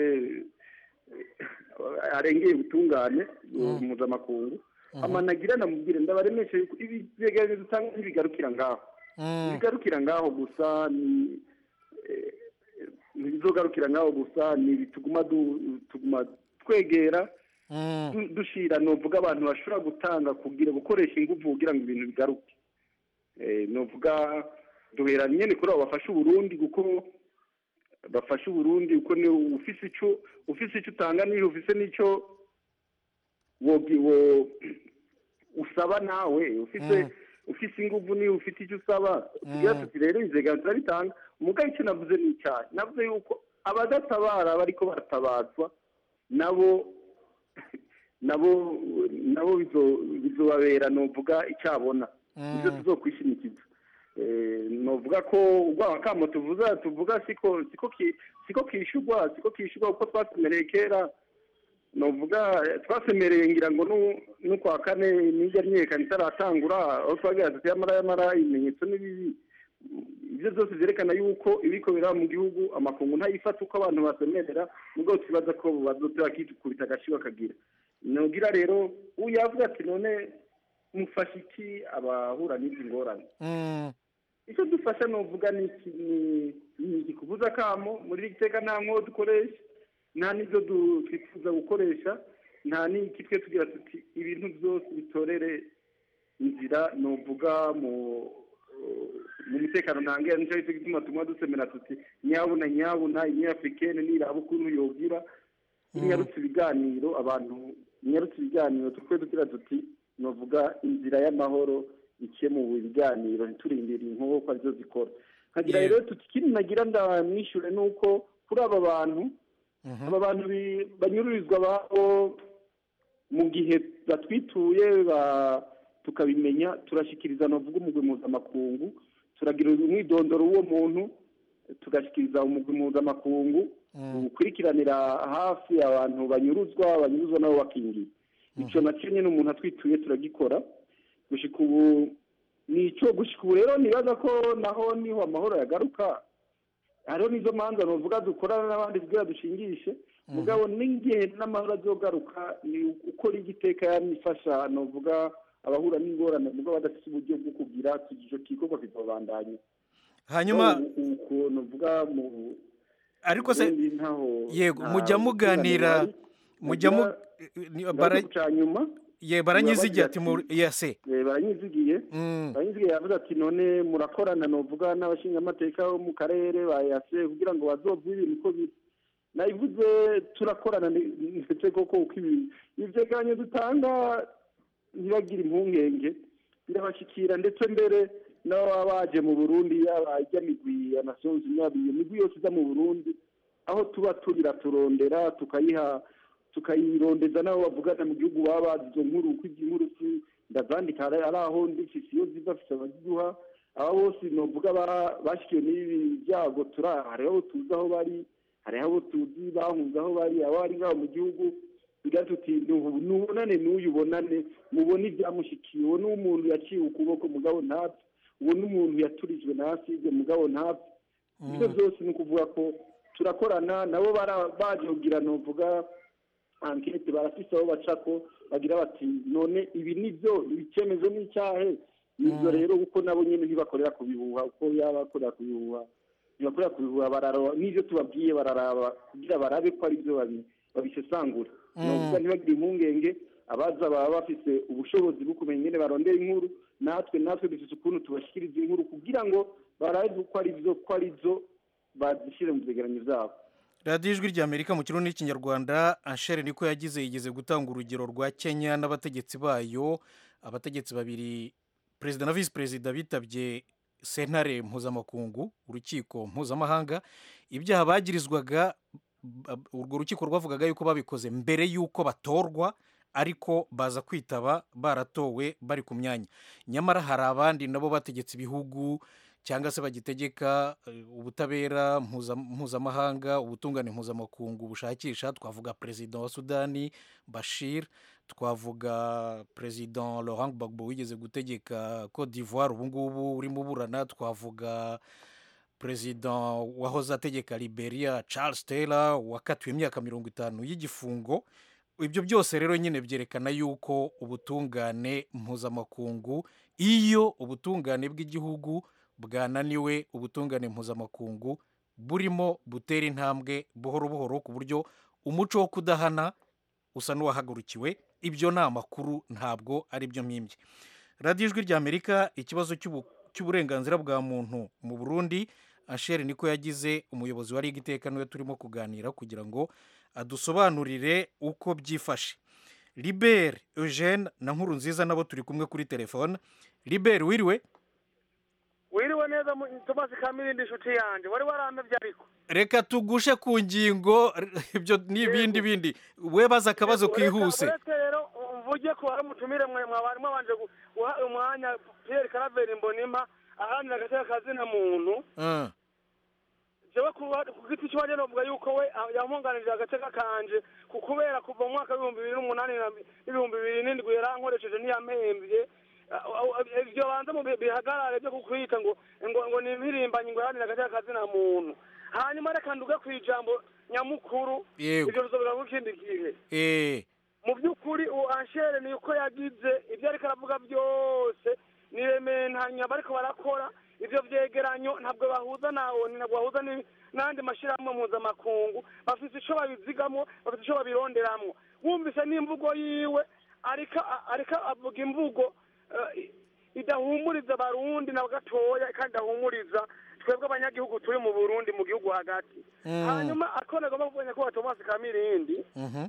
eh, arengeye ubutungane mpuzamakungu amanagira namubwire ndabaremeshe yuko ibi vyegeranyo dutanga ntibigarukira ngaho ntibigarukira ngaho gusa ni eh, ntibizogarukira ngaho gusa ni ibi tuguma du- tuguma twegera du- dushira novuga abantu bashobora gutanga kugira gukoresha inguvu kugira ngo ibintu bigaruke Eh, novuga duhera nyene kuri abo bafasha uburundi kuko bafasha uburundi kuko ni ufise ico ufise ico utanga niyo ufise n'ico wogi wo usaba nawe ufise ufise inguvu niyo ufite icyo usaba tugira tuti rero inzega turabitanga umugabo icyo navuze ni icyaha navuze yuko abadatabara bariko baratabazwa nabo nabo nabo bizo- bizobabera novuga icyabona ibyo tuzokwishimikiza Eh, novuga ko urwaba kamo tuvuza tuvuga siko siko ki- siko kishurwa siko kishurwa kuko twasemereye kera novuga eh, twasemereye ngira ngo nu- n'ukwa kane nijya ryekana itaratangura aho twagira tuti yamara yamara ibimenyetso n'ibibi ibyo byose byerekana yuko ibiko biraba mu gihugu amakungu ntayifata uko abantu basemerera nubwo twibaza ko bazote bakikubita agashi bakagira nogira rero ubu yavuga ati none mufasha iki abahura n'izi ngorane icyo dufasha novuga ni iki ni ni iki kuvuza kamo muri iri teka nta nko dukoresha nta n'ibyo du- twifuza gukoresha nta n'iki twe tugira tuti ibintu byose bitorere inzira novuga mu mu mutekano ntangira nicyo cyo gituma tumwe dusemera tuti nyabuna nyabuna inyafurikene niraba ukuntu yogira inyarutse ibiganiro abantu inyarutse ibiganiro twe tugira tuti novuga inzira y'amahoro iciye mu biganiro ntiturindire inkoho ko arizo zikora nkagira rero tuti ikindi nagira ndamwishure ni uko kuri aba bantu aba bantu bi- banyururizwa babo mu gihe batwituye ba- tukabimenya turashikiriza novuga umugwi mpuzamakungu turagira umwidondoro w'uwo muntu tugashikiriza umugwi mpuzamakungu ukurikiranira hafi abantu banyuruzwa banyuruzwa nabo bakingiye icyo nacyo nyine umuntu atwituye turagikora gushika ubu ni icyo gushika ubu rero nibaza ko naho niho amahoro yagaruka hariho n'izo manza novuga dukorana n'abandi kugira dushingishe mugabo n'igihe n'amahoro azogaruka ni ukora igiteka yanifasha novuga abahura n'ingorane mugabo badafite uburyo bwo kugira icyo gikorwa kizobandanya
hanyuma
uko novuga mu
ariko se
Burundi ntaho
yego
nta
mujya muganira
butungane buhari.
mujya mu
Nagira-
ni-
ngaruka
bara-
ku ca nyuma
ye baranyizigiye ati mu yase
Eh, baranyizigiye
Mm.
baranyizigiye yavuze ati none murakorana novuga n'abashingamateka bo mu karere bayase kugira ngo bazovwe ibintu uko biri nabivuze turakorana ni- ndetse koko uko ibintu ivyegeranyo dutanga ntibagire impungenge birabashikira ndetse mbere n'ababa baje mu burundi yaba ijya migwi ya nations unies iyo migwi yose iza mu burundi aho tuba turira turondera tukayiha tukayirondeza n'abo bavugana mu gihugu baba bazi izo nkuru uko inkuru si ndazandika ari ari aho ndifise iyo ziva afise abaziduha aba bose novuga ba- bashikiwe n'ibi byago turi hariho abo tuzi aho bari hariho abo tuzi bahunze aho bari abo bari ngaho mu gihugu bigira tuti "Nubu- nubonane n'uyu ubonane mubone ibyamushikiye uwo ni umuntu yaciwe ukuboko mugabo ntapfe uwo ni umuntu yaturijwe na aside mugabo ntapfe ibyo byose ni ukuvuga ko turakorana nabo bara- baje kugira novuga ankete barafise aho baca ko bagira bati none ibi ni byo icyemezo ni icyahe nibyo rero kuko nabo nyine ntibakorera ku bihuha uko yaba bakorera ku bihuha ntibakorera ku bihuha bararaba n'ibyo tubabwiye bararaba kugira barabe ko ari byo babi- babisesangura
Mm.
novuga ntibagire impungenge abaza baba bafise ubushobozi bwo kumenya ingene barondera inkuru natwe natwe dufise ukuntu tubashikiriza inkuru kugira ngo barabe ko ari byo ko ari byo bazishyire mu vyegeranyo vyabo
radiyo ijwi ry'amerika mu kirundi n'ikinyarwanda anshere niko yagize yigeze gutanga urugero rwa kenya n'abategetsi bayo abategetsi babiri perezida na visi perezida bitabye sentare mpuzamakungu urukiko mpuzamahanga ibyaha bagirizwaga ba- urwo rukiko rwavugaga yuko babikoze mbere y'uko batorwa ariko baza kwitaba baratowe bari ku myanya nyamara hari abandi nabo bategetse ibihugu cyangwa se bagitegeka eh, ubutabera mpuza- mpuzamahanga ubutungane mpuzamakungu bushakisha twavuga perezida wa sudani bashir twavuga perezida laurent gbagbo wigeze gutegeka cote d'ivoire ubu ngubu urimo uburana twavuga perezida wahoze ategeka liberia charles taylor wakatiwe imyaka mirongo itanu y'igifungo ibyo byose rero nyine byerekana yuko ubutungane mpuzamakungu iyo ubutungane bw'igihugu bwananiwe ubutungane mpuzamakungu burimo butera intambwe buhoro buhoro ku buryo umuco wo kudahana usa n'uwahagurukiwe ibyo ni amakuru ntabwo ari byo mpimbye radiyo ijwi ry'amerika ikibazo cy'ubu- cy'uburenganzira bwa muntu mu burundi asheri niko yagize umuyobozi wa liga iteka niwe turimo kuganira kugira ngo adusobanurire uko byifashe libere eugene na nkuru nziza nabo turi kumwe kuri telefone libere wiriwe
wiriwe neza mu- Thomas Kamirindi inshuti yanjye wari waramevye ariko
reka tugushe ku ngingo ibyo n'ibindi bindi we baza akabazo kihuse
uretse rero mvuge ko hari umutumire mwe mwabari mwabanje gu- guha umwanya Pierre Caraveri Mbonima aharanira agateka kazina muntu
Ah,
jewe ku ku giti cy'iwanjye novuga yuko we ah, yampunganirije agateka kanje ku kubera kuva mu mwaka w'ibihumbi bibiri n'umunani na- n'ibihumbi bibiri n'indwi yarankoresheje ntiyampembye Ah, ah, ah, ivyo banza mu bi- bihagarare byo kukwita ngo ngo ngo ni impirimbanyi ngo iharanire agateka kazina muntu hanyuma reka nduge ku ijambo nyamukuru
Yego.
ivyo bizobera mu kindi gihe
eh,
mu by'ukuri uwo anshere ni uko yagize ibyo ariko aravuga byose ni rementanya bariko barakora ivyo vyegeranyo ntabwo bahuza na oni ntabwo bahuza ni- n'andi mashyirahamwe mpuzamakungu bafite ico babizigamwo bafite ico babironderamwo wumvise n'imvugo yiwe ariko ariko avuga imvugo eh, idahumuriza abarundi na gatoya kandi idahumuriza twebwe abanyagihugu turi mu burundi mu gihugu hagati
Mm.
hanyuma akone agomba kuvuga nyakubahwa tomasi kamirindi
mhm.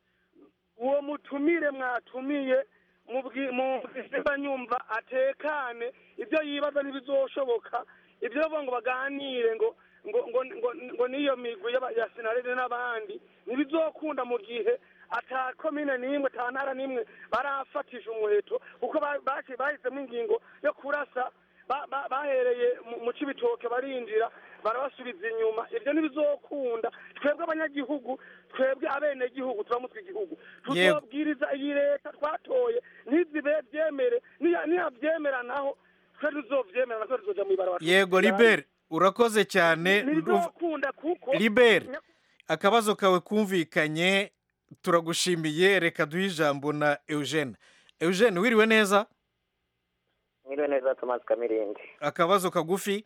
uwo mutumire mwatumiye mubwi- mubwizimba nyumva atekane ibyo yibaza ntibizoshoboka ibyo bavuga ngo baganire ngo ngo ngo ngo, ngo niyo migwi y'aba- ya sinarede n'abandi ntibizokunda mu gihe ata komine n'imwe ata ntara n'imwe barafatisha umuheto kuko ba- baci- bahisemo ingingo yo kurasa ba- ba- bahereye mu- mu cibitoke barinjira barabasubiza inyuma ibyo ntibizokunda twebwe abanyagihugu twebwe abenegihugu turamutse igihugu
Yego.
tuzobwiriza iyi leta twatoye ntizibe byemere niya- niyabyemera naho twe tuzovyemera natwe tuzoja mw'ibarabara
yego libere urakoze cyane ndumva-
ntibizokunda kuko
libere akabazo kawe kumvikanye turagushimiye reka duhe ijambo na eugene eugene wiriwe neza
mwiriwe neza Thomas Kamirindi
akabazo kagufi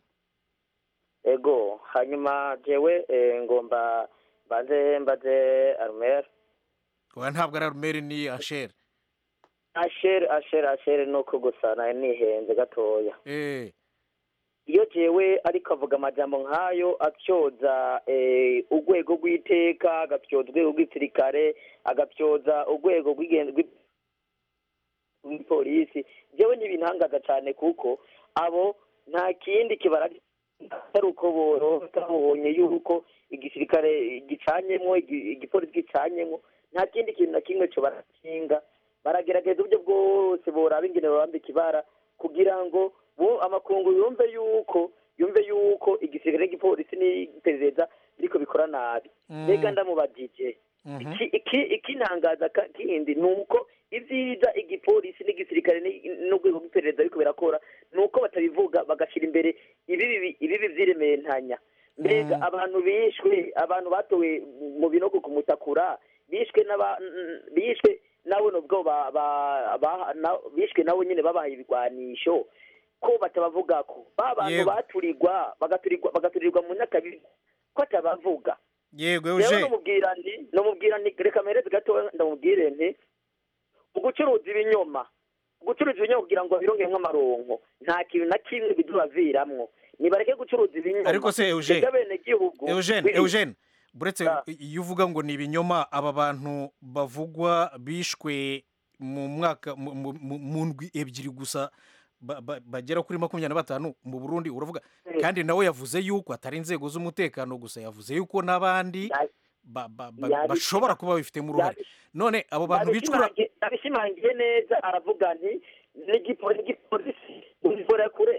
ego hanyuma jewe eh, ngomba mbanze mbaze Armel
oya ntabwo ari arumeri ni anshere
ashere ashere ashere nuko gusa nayo nihenze gatoya
eh
iyo jewe ariko avuga amajambo nk'ayo atyoza eh, urwego rw'iteka agapyoza urwego rw'igisirikare agapyoza urwego rw'igen- rw'i- rw'ipolisi jewe ntibintangaza cyane kuko abo nta kindi kibara atari uko borota babonye yuko igisirikare gicanyemwo igi- igipolisi gicanyemwo nta kindi kintu na kimwe cyo barakinga baragerageza uburyo bwose boraba ingene babambika ibara kugira ngo bo amakungu yumve yuko yumve yuko igisirikare n'igipolisi n'iperereza biriko bikora nabi
Mm.
mbega ndamubajije
Mhm.
iki iki- ikintangaza ka- kindi ni uko ivyiza igipolisi n'igisirikare ni- n'urwego rw'iperereza ariko birakora ni uko batabivuga bagashyira imbere ibibi ibibi vy'irementanya mbega
Mm.
abantu bishwe abantu batowe mu binogo ku mutakura bishwe n'aba n- bishwe nabo nubwo ba, ba, ba, na, bishwe nabo nyine babaye ibigwanisho ko batabavuga ko ba bantu
Yego.
baturirwa bagaturirwa bagaturirwa mu nyakabibi ko atabavuga
yego
rero
eugene
nomubwira nti nomubwira nti reka mpereze gatoya ndamubwire nti mu gucuruza ibinyoma mu gucuruza ibinyoma kugira ngo babirongemwo amaronko nta kintu na kimwe bidubaviramwo nibareke gucuruza ibinyoma
Ariko se, Eugene,
Mbega abenegihugu
eugene
bi-
eugene buretse
Ah.
iyo uvuga ngo ni ibinyoma aba bantu bavugwa bishwe mu mwaka mu- mu- mu mu ndwi ebyiri gusa ba- ba- bagera kuri makumyabiri na batanu mu burundi uravuga kandi nawe yavuze yuko atari inzego z'umutekano gusa yavuze yuko n'abandi ba- ba- ba-
yabi-
bashobora kuba babifitemo uruhare none abo bantu bicwa
Yabishimangiye- yabishimangiye neza aravuga nti n'igipo- n'igipolisi ubikora kure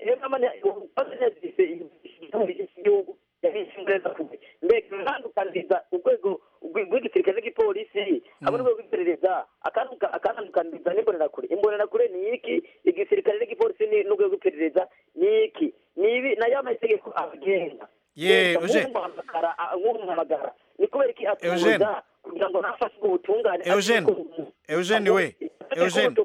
igihugu yabishimureza kure mbega iratandukaniza urwego rw'i- rw'igisirikare n'igipolisi hamwe n'urwego rw'iperereza akanduka- akatandukaniza n'imbonerakure imbonerakure ni iki igisirikare n'igipolisi ni- n'urwego rw'iperereza ni iki ni ibi nayo amategeko abagenga
Ye,
Mbega
Eugene.
nk'umuhamagara a- nk'umuhamagara ni kubera iki
Eugene.
atuza kugira ngo nafashe ubutungane
Eugene, Eugene we, Eugene.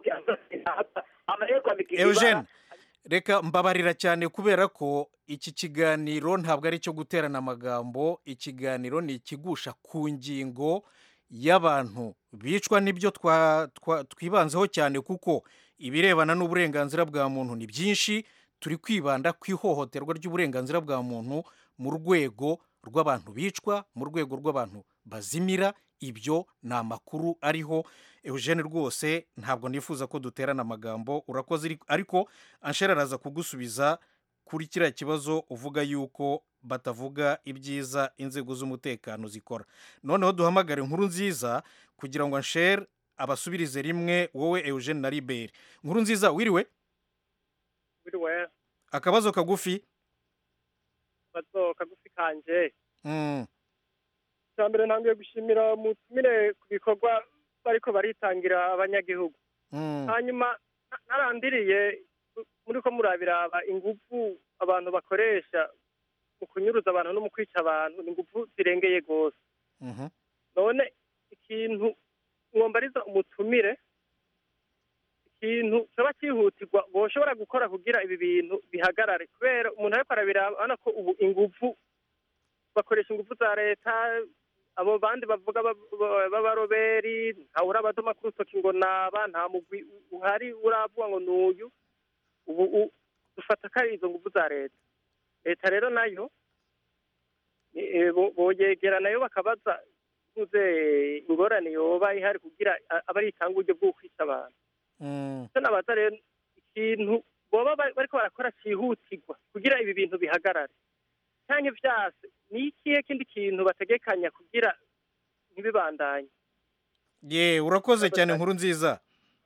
eugene reka mbabarira cyane kubera ko iki kiganiro ntabwo ari icyo guterana amagambo ikiganiro ni ikigusha ku ngingo y'abantu bicwa n'ibyo twa- twa- twibanzeho cyane kuko ibirebana n'uburenganzira bwa muntu ni byinshi turi kwibanda ku ihohoterwa ry'uburenganzira bwa muntu mu rwego rw'abantu bicwa mu rwego rw'abantu bazimira ibyo ni amakuru ariho eugene rwose ntabwo nifuza ko duterana amagambo urakoze iri- ariko anshera araza kugusubiza kuri kiriya kibazo uvuga yuko batavuga ibyiza inzego z'umutekano zikora noneho duhamagare inkuru nziza kugira ngo anshere abasubirize rimwe wowe eugene na liberi inkuru nziza wiriwe
biriwe
akabazo kagufi
bazo kagufi kanje
Mm,
icya mbere ntangiye gushimira mutumire ku bikorwa bariko baritangira abanyagihugu
mm,
hanyuma na- narandiriye muri ko murabiraba ingufu abantu bakoresha mu kunyuruza abantu no mu kwica abantu ni ingufu zirengeye rwose
mhm.
none ikintu mwombariza umutumire ikintu kiba cyihutirwa boshobora gukora kugira ibi bintu bihagarare kubera umuntu ariko arabiraba urabona ko ubu ingufu bakoresha ingufu za leta abo bandi bavuga ba- ba- b'abaroberi ntawe urabadoma ku rutoki ngo naba nta mugwi uhari uravuga ngo ni uyu ubu u- dufata ko ari izo ngufu za leta leta rero nayo eh, bo- boyegera nayo bakabaza tuze ingorane yoba ihari kugira a- abe ari itanga uburyo bwo kwica abantu
Mm,
icyo nabaza rero ikintu boba bari- bariko barakora cyihutirwa kugira ibi bintu bihagarare cyangwa ivyase ni ikihe kindi kintu bategekanya kugira ntibibandanye
ye urakoze cyane inkuru nziza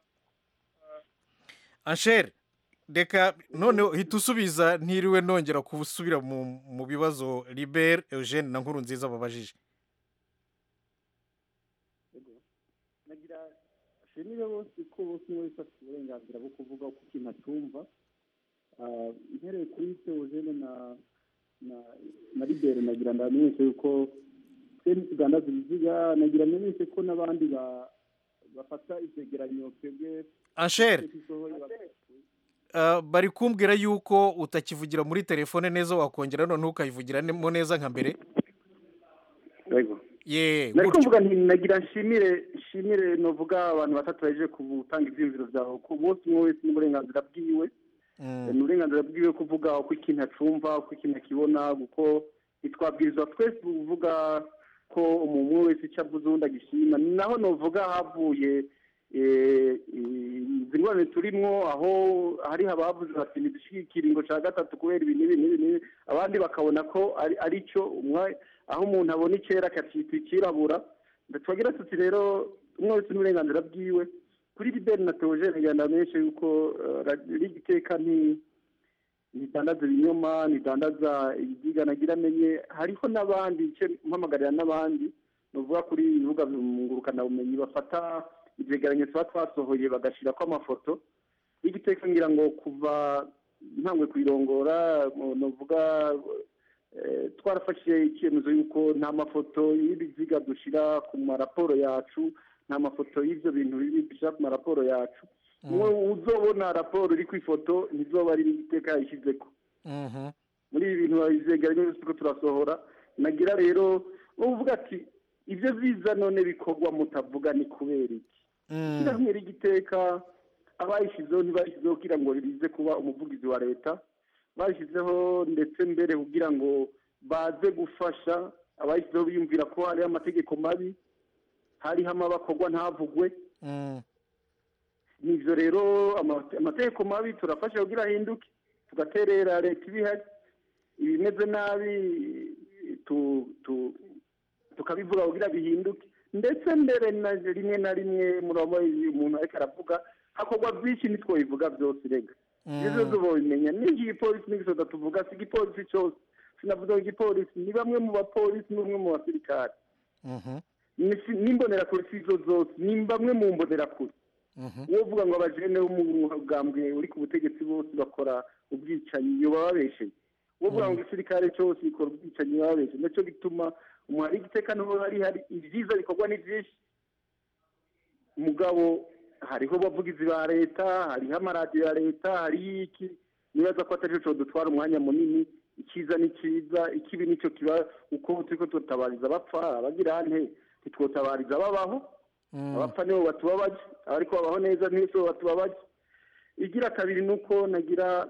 anshere reka noneho hita usubiza ntiriwe nongera gusubira mu mu bibazo liberi eugene na nkuru nziza babajije
nagira ashimire bose ko bose wese afite uburenganzira bwo kuvuga uko ikintu atumva Ah, mpereye kuri teogene na na na libere nagira ndamenyeshe yuko twe ntitugandaza ibiziga nagira amenyeshe ko n'abandi ba- bafata ivyegeranyo twebwe
anshere
dusohoye ba-
ah, bari kumbwira yuko utakivugira muri telefone neza wakongera noneho ukayivugiramo neza nka mbere
Yego.
ye
nariko
gutyo
mvuga nti nagira nshimire nshimire novuga abantu batatu baje gutanga ivyiyumviro vyawe ku bose umwe wese n'uburenganzira bwiwe ni uburenganzira bwiwe kuvuga uko ikintu acumva uko ikintu akibona kuko ntitwabwirizwa twese kuvuga ko umuntu umwe wese icyo avuze uwundi agishima ni naho novuga havuye eh, izi ngorane turimwo aho hari abavuze bati ntidushike ikiringo ca gatatu kubera ibi n'ibi n'ibi n'ibi abandi bakabona ko ari ari cyo umwe aho umuntu abona icera akacita ikirabura twagira tuti rero umwe wese n'uburenganzira bwiwe kuri liberi na teogene ngenda menshi yuko rigiteka nti ntidandaza ibinyoma ntidandaza ibyiga nagira amenye hariho n'abandi icyo mpamagarira n'abandi ni ukuvuga kuri ibibuga ngurukanabumenyi bafata ibyegeranyo tuba twasohoye bagashyirako amafoto y'igiteka ngira ngo kuva ntangwe kuyirongora ni ukuvuga eh, twarafashe icyemezo y'uko nta mafoto y'ibiziga dushyira ku maraporo yacu nta mafoto y'ibyo bintu bibi dushyira ku maraporo yacu umwe uzobona raporo iri ku ifoto ntizoba ari n'igiteka yayishyizeko muri ibi bintu babyegeranye byose ko turasohora nagira rero uvuga ati ibyo biza none bikorwa mutavuga ni kubera iki ishyirahamwe ry'igiteka abayishyizeho ntibayishyizeho kugira ngo rize kuba umuvugizi wa leta bayishyizeho ndetse mbere kugira ngo baze gufasha abayishyizeho biyumvira ko hariho amategeko mabi hariho amabakorwa ntavugwe nivyo rero ama- amategeko mabi turafasha kugira ahinduke tugaterera leta ibihari ibimeze nabi tu- tu- tukabivuga kugira bihinduke ndetse mbere na rimwe na rimwe murabo umuntu ariko aravuga hakorwa byinshi ntitwobivuga byose rega ibyo byose bobimenya n'iki gipolisi n'igisoda tuvuga si igipolisi cyose sinavuga igipolisi ni bamwe mu bapolisi n'umwe mu basirikare Ni si- n'imbonerakure si izo zose ni bamwe mu mbonerakure uwo uvuga ngo abajene bo mu bwambwe uri ku butegetsi bose bakora ubwicanyi iyo baba babesheye uwo uvuga ngo igisirikare cyose gikora ubwicanyi baba babesheye nacyo gituma umuhari igiteka niho hari hari ibyiza bikorwa ni byinshi mugabo hariho abavugizi ba leta hariho amaradiyo ya leta hariho iki nibaza ko atari cyo dutwara umwanya munini icyiza ni cyiza ikibi nicyo kiba uko turiko tutabariza abapfa abagira nte ntitwotabariza ababaho abapfa nibo batubabaje abariko babaho neza nibo batubabaje igira kabiri ni uko nagira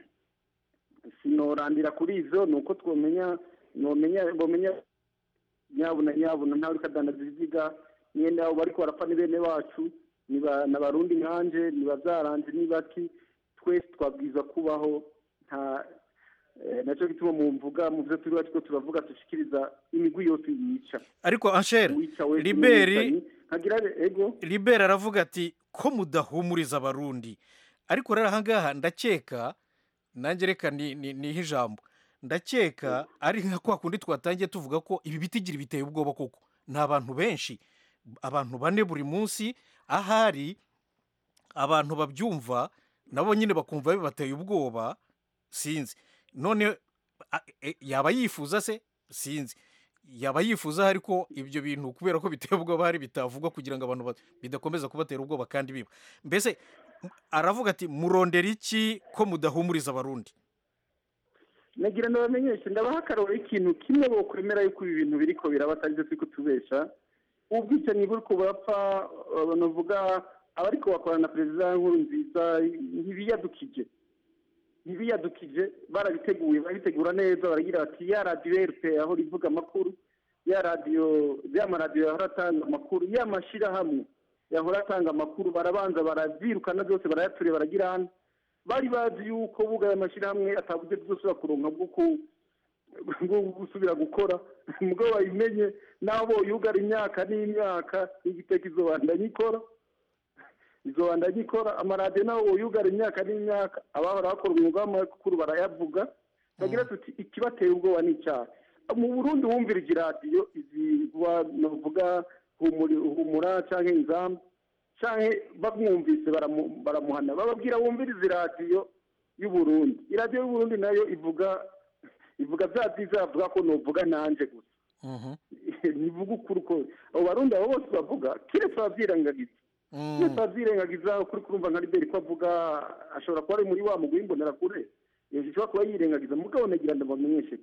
sinorandira kuri izo ni uko twomenya nomenya bomenya nyabuna nyabuna ntawe uriko adandaza ibiziga mwene abo bariko barapfa ni bene bacu ni ba- n'abarundi nkanje ni bavyaranje ni baki twese twabwiza kubaho nta eh, naco gituma mu mvuga mu vyo turi batwo turavuga dushikiriza imigwi yose yica
ariko anshere
Uwica wese
liberi
n'umwicanyi. nkagira ego
liberi aravuga ati ko mudahumuriza abarundi ariko rero ahangaha ndakeka nanjye reka ni- ni- nihe ijambo ndakeka ari nka kwa kundi twatangiye tuvuga ko ibi bitigiri biteye ubwoba koko ni abantu benshi abantu bane buri munsi ahari abantu babyumva nabo nyine bakumva bibateye ubwoba sinzi none a- e- yaba yifuza se sinzi yaba yifuza ariko ibyo bintu kubera ko biteye ubwoba hari bitavugwa kugira ngo abantu ba- bidakomeza kubatera ubwoba kandi biba mbese m- aravuga ati murondera iki ko mudahumuriza abarundi
nagira ndabamenyeshe ndabaha akaroro ikintu kimwe bokwemera yuko ibi bintu biriko biraba atari byo turi kutubesha ubwicanyi buriko burapfa banavuga abariko bakorana na perezida nkuru nziza ntibiyadukije ntibiyadukije barabiteguye barabitegura neza baragira bati ya radiyo rp aho rivuga amakuru ya radiyo ya maradiyo yahora atanga amakuru ya mashyirahamwe yahora atanga amakuru barabanza barabyirukana byose barayaturira baragira hano bari bazi yuko bugaye amashyirahamwe ataburyo bwose kuronka bwo ku- bwo gusubira gukora mugabo bayimenye n'abo yugara imyaka n'imyaka igiteka izobandanya ikora izobandanya ikora amaradiyo nabo yugara imyaka n'imyaka abahora bakora umwuga w'amakuru barayavuga bagira tuti ikibateye ubwoba ni icyaha mu burundi wumvira iradiyo izigwa novuga humuri- humura canke inzamba canke bamwumvise baramu- baramuhana bababwira wumviriza iradiyo y'uburundi iradiyo y'uburundi nayo ivuga ivuga bya byiza bavuga ko novuga nanje gusa ntivuga ukuri ko abo barundi abo bose bavuga kiretse abavyirengagiza kiretse abavyirengagiza ukuri kurumva nka liberi ko avuga ashobora kuba ari muri wa mugwi w'imbonerakure ashobora kuba yirengagiza mugabo nagira ndabamenyeshe ko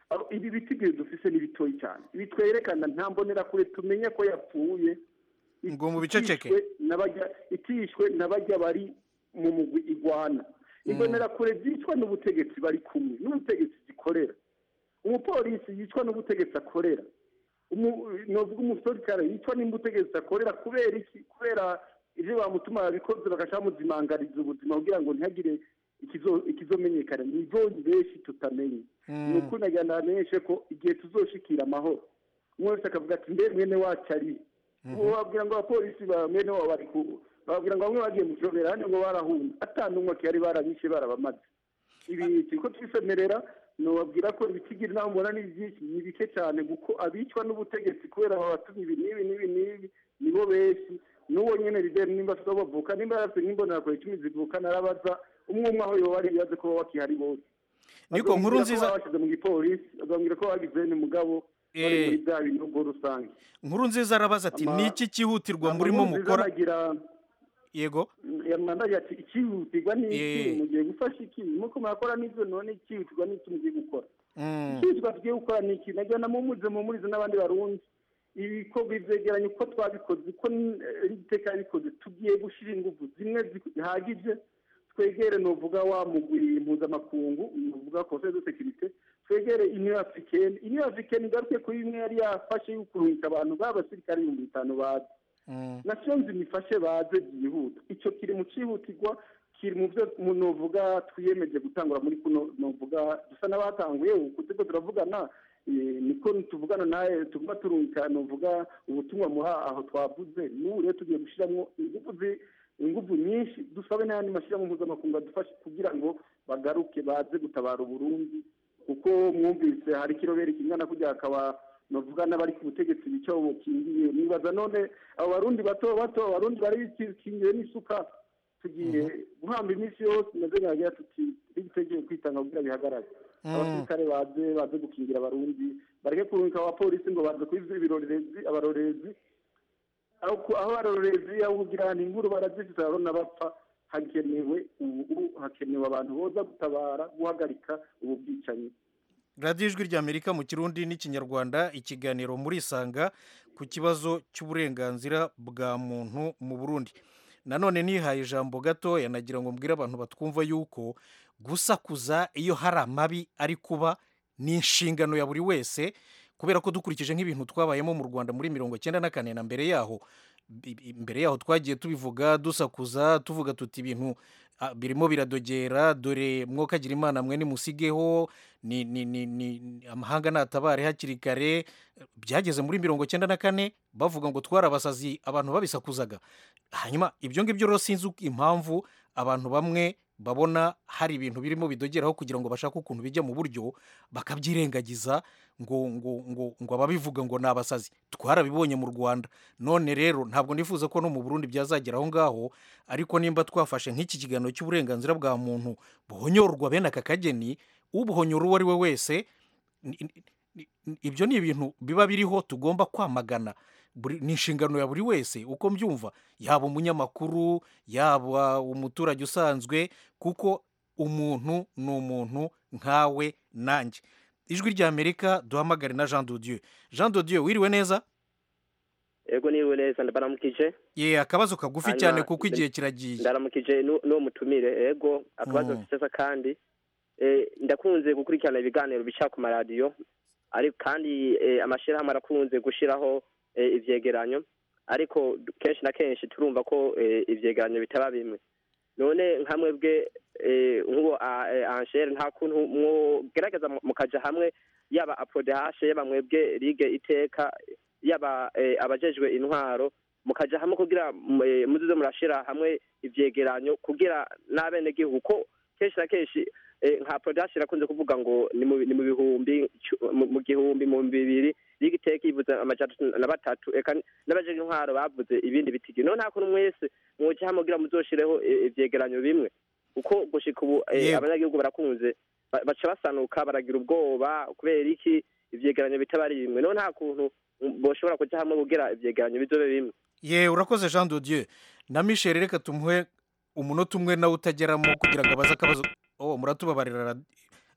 Abo- ibi bitigiri dufise ni bitoyi cyane ibi twerekana nta mbonerakure tumenye ko yapfuye
ngo mu biceceke
itishwe n'abajya itishwe n'abajya bari mu mugwi igwana imbonerakure zicwa n'ubutegetsi bari kumwe n'ubutegetsi zikorera umupolisi yicwa n'ubutegetsi akorera Umu- novuga umusirikare yicwa n'ubutegetsi akorera kubera iki kubera ivyo bamutuma babikoze bagaca bamuzimangariza ubuzima kugira ngo ntihagire ikizo- ikizomenyekana ni ivonyi benshi tutamenye ni ukuri nagira ndamenyeshe ko igihe tuzoshikira amahoro umwe wese akavuga ati mbe mwene wacu ari ubu babwira ngo abapolisi ba mwene wabo bari ku babwira ngo bamwe bagiye mu kirobera hano ngo barahunze atanu akiyari barabishe barabamaze ibi turiko twisemerera nobabwira ko ibitigiri naho mbona ni byinshi ni bike cyane kuko abicwa n'ubutegetsi kubera babatumye ibi n'ibi n'ibi n'ibi nibo benshi n'uwo nyene bideri nimba afite aho bavuka nimba yarafite nk'imbonerakure icumi zivuka narabaza umwe umwe aho yoba ari ibibazo ko baba bakihari bose
Niko, nkuru nziza-
bashyize mu gipolisi bagambwira ko bagize n'umugabo bari
Eh.
muri bya binogo rusange
nkuru nziza arabaza ati
Ama-
ni iki cyihutirwa murimo
Nkurunziza
mukora
anagira
yego
yamandaye ati ikihutirwa ni iki
Eh.
mugiye gufasha iki muko murakora n'ibyo none ikihutirwa ni iki mugiye gukora
Mm.
ikihutirwa tugiye gukora ni iki nagira na mumuze mumurize n'abandi barundi ibikorwa ivyegeranye uko twabikoze uko iteka yabikoze tugiye gushira ingufu zimwe zihagije twegere novuga wa mugwi mpuzamakungu novuga conseil de sécurité twegere union africaine union africaine igaruke kuri bimwe yari yafashe y'ukurungika abantu b'abasirikare ibihumbi bitanu bazi nations nifashe baze byihuta icyo kiri mu cyihutirwa kiri mu byo mu- novuga twiyemeje gutangura muri kuno novuga dusa n'abatanguye uku turiko turavugana eh, niko tuvugana nawe tuguma turungika novuga ubutumwa muha aho twavuze n'ubu rero tugiye gushyiramo ingufu zi- ingufu nyinshi dusabe n'ayandi mashyirahamwe mpuzamakungu adufashe kugira ngo bagaruke baze gutabara uburundi kuko mwumvise hari ikirobere kingana kujya hakaba novuga n'abari ku butegetsi bica bukingiye nibaza none abo barundi bato bato abarundi bari bikingiye n'isuka tugiye guhamba iminsi yose maze nkagira tuti bitegeye kwitanga kugira bihagarare
Mm.
abasirikare baze baze gukingira abarundi bareke kurungika abapolisi ngo baze kubiza ibirorerezi abarorezi aho ku- aho abarorezi aho kugira ngo inkuru barazifite barabona bapfa hakenewe ubu hakenewe abantu boza gutabara guhagarika ubu bwicanyi
radiyo ijwi ry'amerika mu kirundi n'ikinyarwanda ikiganiro muri isanga ku kibazo cy'uburenganzira bwa muntu mu burundi nanone nihaye ijambo gato yanagira ngo mbwire abantu batwumva yuko gusakuza iyo hari amabi ari kuba ni inshingano ya buri wese kubera ko dukurikije nk'ibintu twabayemo mu rwanda muri mirongo icyenda na kane na mbere yaho bi- bi- mbere yaho twagiye tubivuga dusakuza tuvuga tuti ibintu ah, birimo biradogera dore mwokagira imana mwe nimusigeho ni, ni, ni, ni, ni- amahanga natabare hakiri kare byageze muri mirongo icyenda na kane bavuga ngo twarabasazi abantu babisakuzaga hanyuma ibyo ngibyo rero sinzi uko- impamvu abantu bamwe babona hari ibintu birimo bidogeraho kugira ngo bashake ukuntu bijya mu buryo bakabyirengagiza ngo ngo ngo ngo ababivuga ngo ni abasazi twarabibonye mu rwanda none rero ntabwo nifuza ko no mu burundi byazagera aho ngaho ariko nimba twafashe nk'iki kiganiro cy'uburenganzira bwa muntu buhonyorwa bene aka kageni ubuhonyora uwo ari we wese ni- ni- ni- ibyo ni ibintu biba biriho tugomba kwamagana Buri- ni inshingano ya buri wese uko mbyumva yaba umunyamakuru yaba umuturage usanzwe kuko umuntu ni umuntu nkawe nanjye ijwi ry'amerika duhamagare na jean dodieu jean dodieu wiriwe neza
ego niwe neza ndabaramukije
ye akabazo kagufi
Hanyuma,
cyane kuko igihe
nda-
kiragiye
ndaramukije nu- n'uwo mutumire ego akabazo
Mm.
mfite kandi eh, ndakunze gukurikirana ibiganiro bica ku maradiyo ariko kandi eh, amashyirahamwe arakunze gushyiraho eh, ivyegeranyo ariko du- kenshi na kenshi turumva ko eh, ivyegeranyo bitaba bimwe none nka mwebwe eh, nk'uwo a- eh, anshere nta kuntu mwogerageza mu- mukaja hamwe yaba apodehashe yaba mwebwe ligue iteka yaba eh, abajejwe intwaro mukaja hamwe kugira mm, eh, muzize murashira hamwe ivyegeranyo kugira n'abenegihugu ko kenshi na kenshi eh, nka production irakunze kuvuga ngo ni mu ni mu bihumbi cu- mu- mu gihumbi mu bihumbi bibiri ligue iteka ivuze amajana atatu na batatu eka n'abajejwe intwaro bavuze ibindi bitigi none nta kuntu mwese mwoja hamwe kugira muzoshireho eh, ivyegeranyo bimwe kuko gushika ubu eh,
Yewe.
abanyagihugu barakunze ba- baca basanuka baragira ubwoba kubera iki ivyegeranyo bitaba ari bimwe none nta kuntu mm, boshobora kuja hamwe kugira ivyegeranyo bizobe bimwe
ye urakoze jean dodieu na michel reka tumuhe umunota umwe nawe utageramo kugira ngo abaze akabazo oh muratubabarira radi-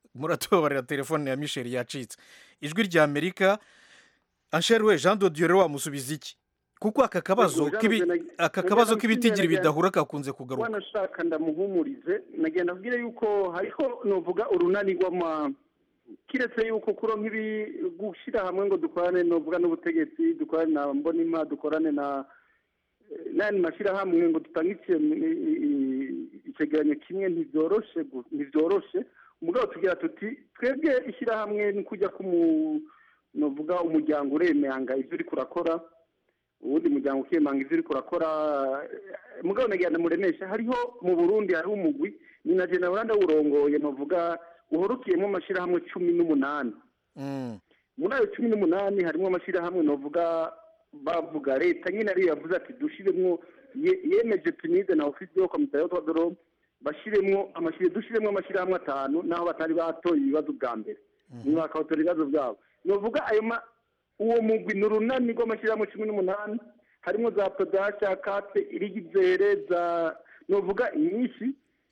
muratubabarira telefone ya michel yacitse ijwi rya amerika anshere we jean dodiyo rero wamusubiza iki kuko aka kabazo
Jean
k'ibi-
Dodieu na-
aka
na-
kabazo
na-
k'ibitigiri
na-
bidahura kakunze kugaruka
wanashaka ndamuhumurize nagenda abwire yuko hariho novuga urunani rw'ama kiretse yuko kuro nk'ibi gushyira hamwe ngo dukorane novuga n'ubutegetsi dukorane na mbonima dukorane na eh, n'ayandi mashyirahamwe ngo dutange ikintu, i- i- i- icegeranyo kimwe ntibyoroshe gu- ntibyoroshe umugabo tugira tuti twebwe ishyirahamwe ni kujya kumu novuga umuryango uremanga ibyo uri kurakora uwundi muryango ukemanga ivyo uriko urakora eh, mugabo nagira ndamuremesha hariho mu burundi hariho umugwi ni na jena buranda wurongoye novuga uhorukiyemo amashirahamwe cumi n'umunani muri ayo cumi n'umunani harimo amashirahamwe novuga bavuga leta nyine ariyo yavuze ati dushiremwo ye- yemeje pinide na ofisi yo komite yo twadoro bashiremwo amashire dushiremwo amashirahamwe atanu naho batari batoye ibibazo bwa mbere nyuma bakabatora ibibazo byabo novuga ayo ma uwo mugwi ni urunani rw'amashyirahamwe cumi n'umunani harimo za podasha kate irigizere za novuga nyinshi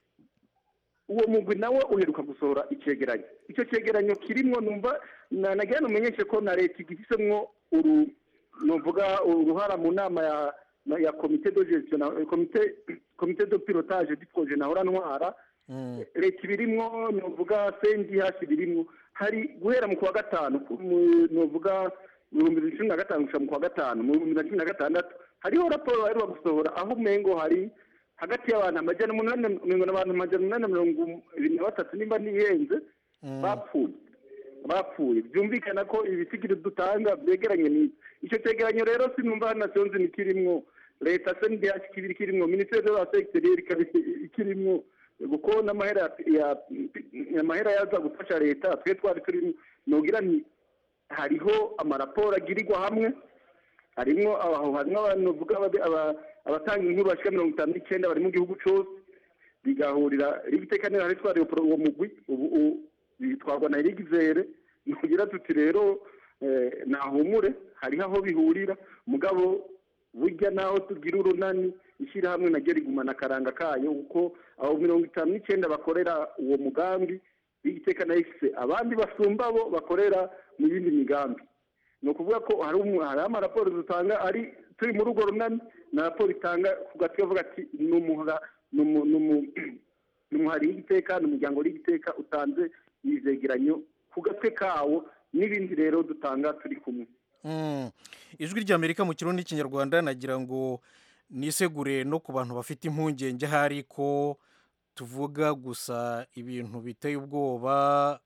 uwo mugwi nawe uheruka gusohora icegeranyo icyo cegeranyo kirimwo numva na- nagira numenyeshe ko na leta igifisemwo uru novuga uruhara mu nama ya na- ya komite de gestion na- komite komite de pilotage du projet nahora ntwara leta ibirimwo novuga sendi hashi birimwo hari guhera mu kwa gatanu ku- mu- novuga mu bihumbi bibiri na cumi na gatanu gushika mu kwa gatanu mu bihumbi bibiri na cumi na gatandatu hariho raporo baheruka gusohora aho umengo hari hagati y'abantu amajana umunani mirongo n'abantu amajana umunani na mirongo ibiri na batatu nimba ntihenze bapfuye bapfuye byumvikana ko ibisigiro dutanga byegeranye n'ibi icyo cyegeranyo rero sinumva hano nasionzi nikirimwo leta sndh kibiri kirimwo minisiteri de la secteur ikaba ikirimwo kuko n'amahera ya amahera yaza gufasha leta twe twari turimo nogira nti hariho amaraporo agirirwa hamwe harimo aho harimo abantu bavuga ababe- aba- abatanga inkuru bashika mirongo itanu n'icyenda bari mu gihugu cyose bigahurira rigitekanira hari twari uwo mugwi ubu ubu bitwarwa na rigizere nugira tuti rero eh, nahumure hariho aho bihurira mugabo burya naho tugira urunani ishyirahamwe naryo rigumana akaranga kayo kuko abo mirongo itanu n'icyenda bakorera uwo mugambi rigiteka na ifise abandi basumba bo bakorera mu yindi migambi ni ukuvuga ko hari umu- hari amaraporo dutanga ari turi muri urwo runani na raporo itanga ku gatwe avuga ati ni umuhara ni umu- ni umu- ni umuhari w'igiteka ni umuryango w'igiteka utanze izegeranyo ku gatwe kawo n'ibindi rero dutanga turi kumwe
Mm. ijwi ry'amerika mu kirundi n'ikinyarwanda nagira ngo nisegure no ku bantu bafite impungenge ahari ko tuvuga gusa ibintu biteye ubwoba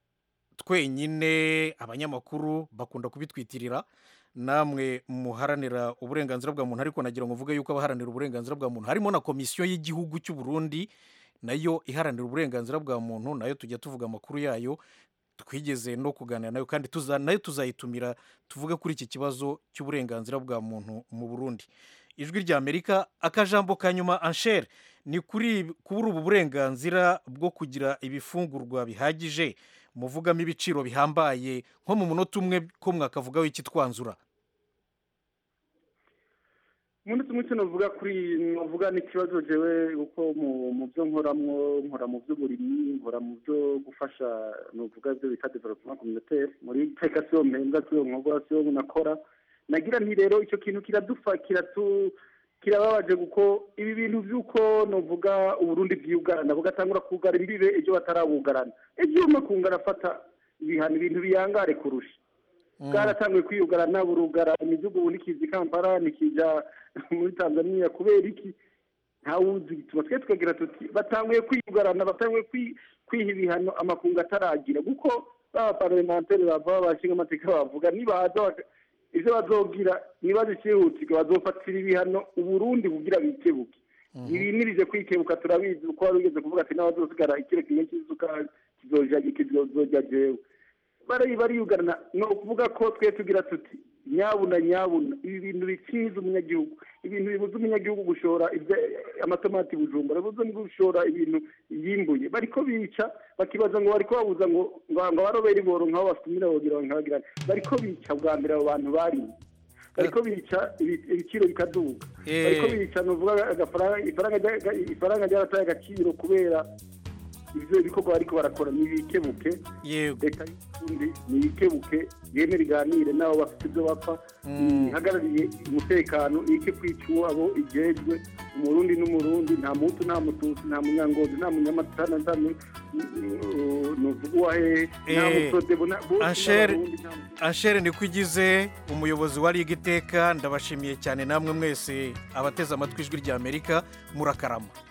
twenyine abanyamakuru bakunda kubitwitirira namwe muharanira uburenganzira bwa muntu ariko nagira ngo mvuge yuko abaharanira uburenganzira bwa muntu harimo na komisiyo y'igihugu cy'u Burundi nayo iharanira uburenganzira bwa muntu nayo tujya tuvuga amakuru yayo twigeze no kuganira nayo kandi tuza nayo tuzayitumira tuvuge kuri iki kibazo cy'uburenganzira bwa muntu mu Burundi ijwi rya Amerika akajambo ka nyuma Ansher ni kuri kuri ubu burenganzira bwo kugira ibifungurwa bihagije muvugamo ibiciro bihambaye nko mu munota umwe ko mwakavugaho iki twanzura
muri tumwe cyo navuga kuri navuga n'ikibazo jewe uko mu mu byo nkoramwo nkora mu by'uburimyi nkora mu byo gufasha navuga ibyo bita development communautaire muri tekasiyo mpembwa siyo nkogwa siyo nakora nagira nti rero icyo kintu kiradufa kiratu kirababaje kuko ibi bintu by'uko navuga uburundi bwiyugarana bugatangura kugara imbibe ejo batarabugarana ejo makunga arafata ibihano ibintu biyangare kurusha bwaratanguye kwiyugarana burugara imidugu ubu nikiza i kampala nikija muri tanzania kubera iki ntawuzi bituma twe tukagira tuti batanguye kwiyugarana batanguye kwi- kwiha ibihano amakungu ataragira kuko baba parlementaire bava bashinga amateka bavuga nibaza baka- ivyo bazogira nibaza icihutirwa bazofatira ibihano uburundi kugira bikebuke ibimirije kwikebuka turabizi uko wari ugeze kuvuga ati n'abazosigara ikiro kimwe cy'isukari kizoja kizoja jewe bari bariyugarana ni ukuvuga ko twe tugira tuti nyabuna nyabuna ibi bintu bikiza umunyagihugu ibintu bibuza umunyagihugu gushora ibya- amatomati bujumbura bibuza gushora ibintu yimbuye bariko bica bakibaza ngo bariko babuza ngo ngo ngo abarobera iboro nk'aho basumira bogira nkabagirana bariko bica bwa mbere abo bantu barimo bariko bica ibi- ibiciro bikaduga
Eh.
bariko bica ni ukuvuga agafaranga ifaranga rya- ifaranga ryarataye agaciro kubera ivyo bikorwa bariko barakora nibikebuke leta y'uburundi nibikebuke yemere iganire n'abo bafite ivyo bapfa ihagarariye umutekano ike kwica uwabo ijejwe umurundi n'umurundi nta mutu nta mututsi nta munyangozi nta munyamatana nta nu- nu- nuvuga uwahehe nta
Eh,
musodebo na- bose
Anshere
n'abarundi, nta
Anshere ni kwigize umuyobozi wa Liga Iteka ndabashimiye cyane namwe mwese abateze amatwi ijwi rya Amerika murakarama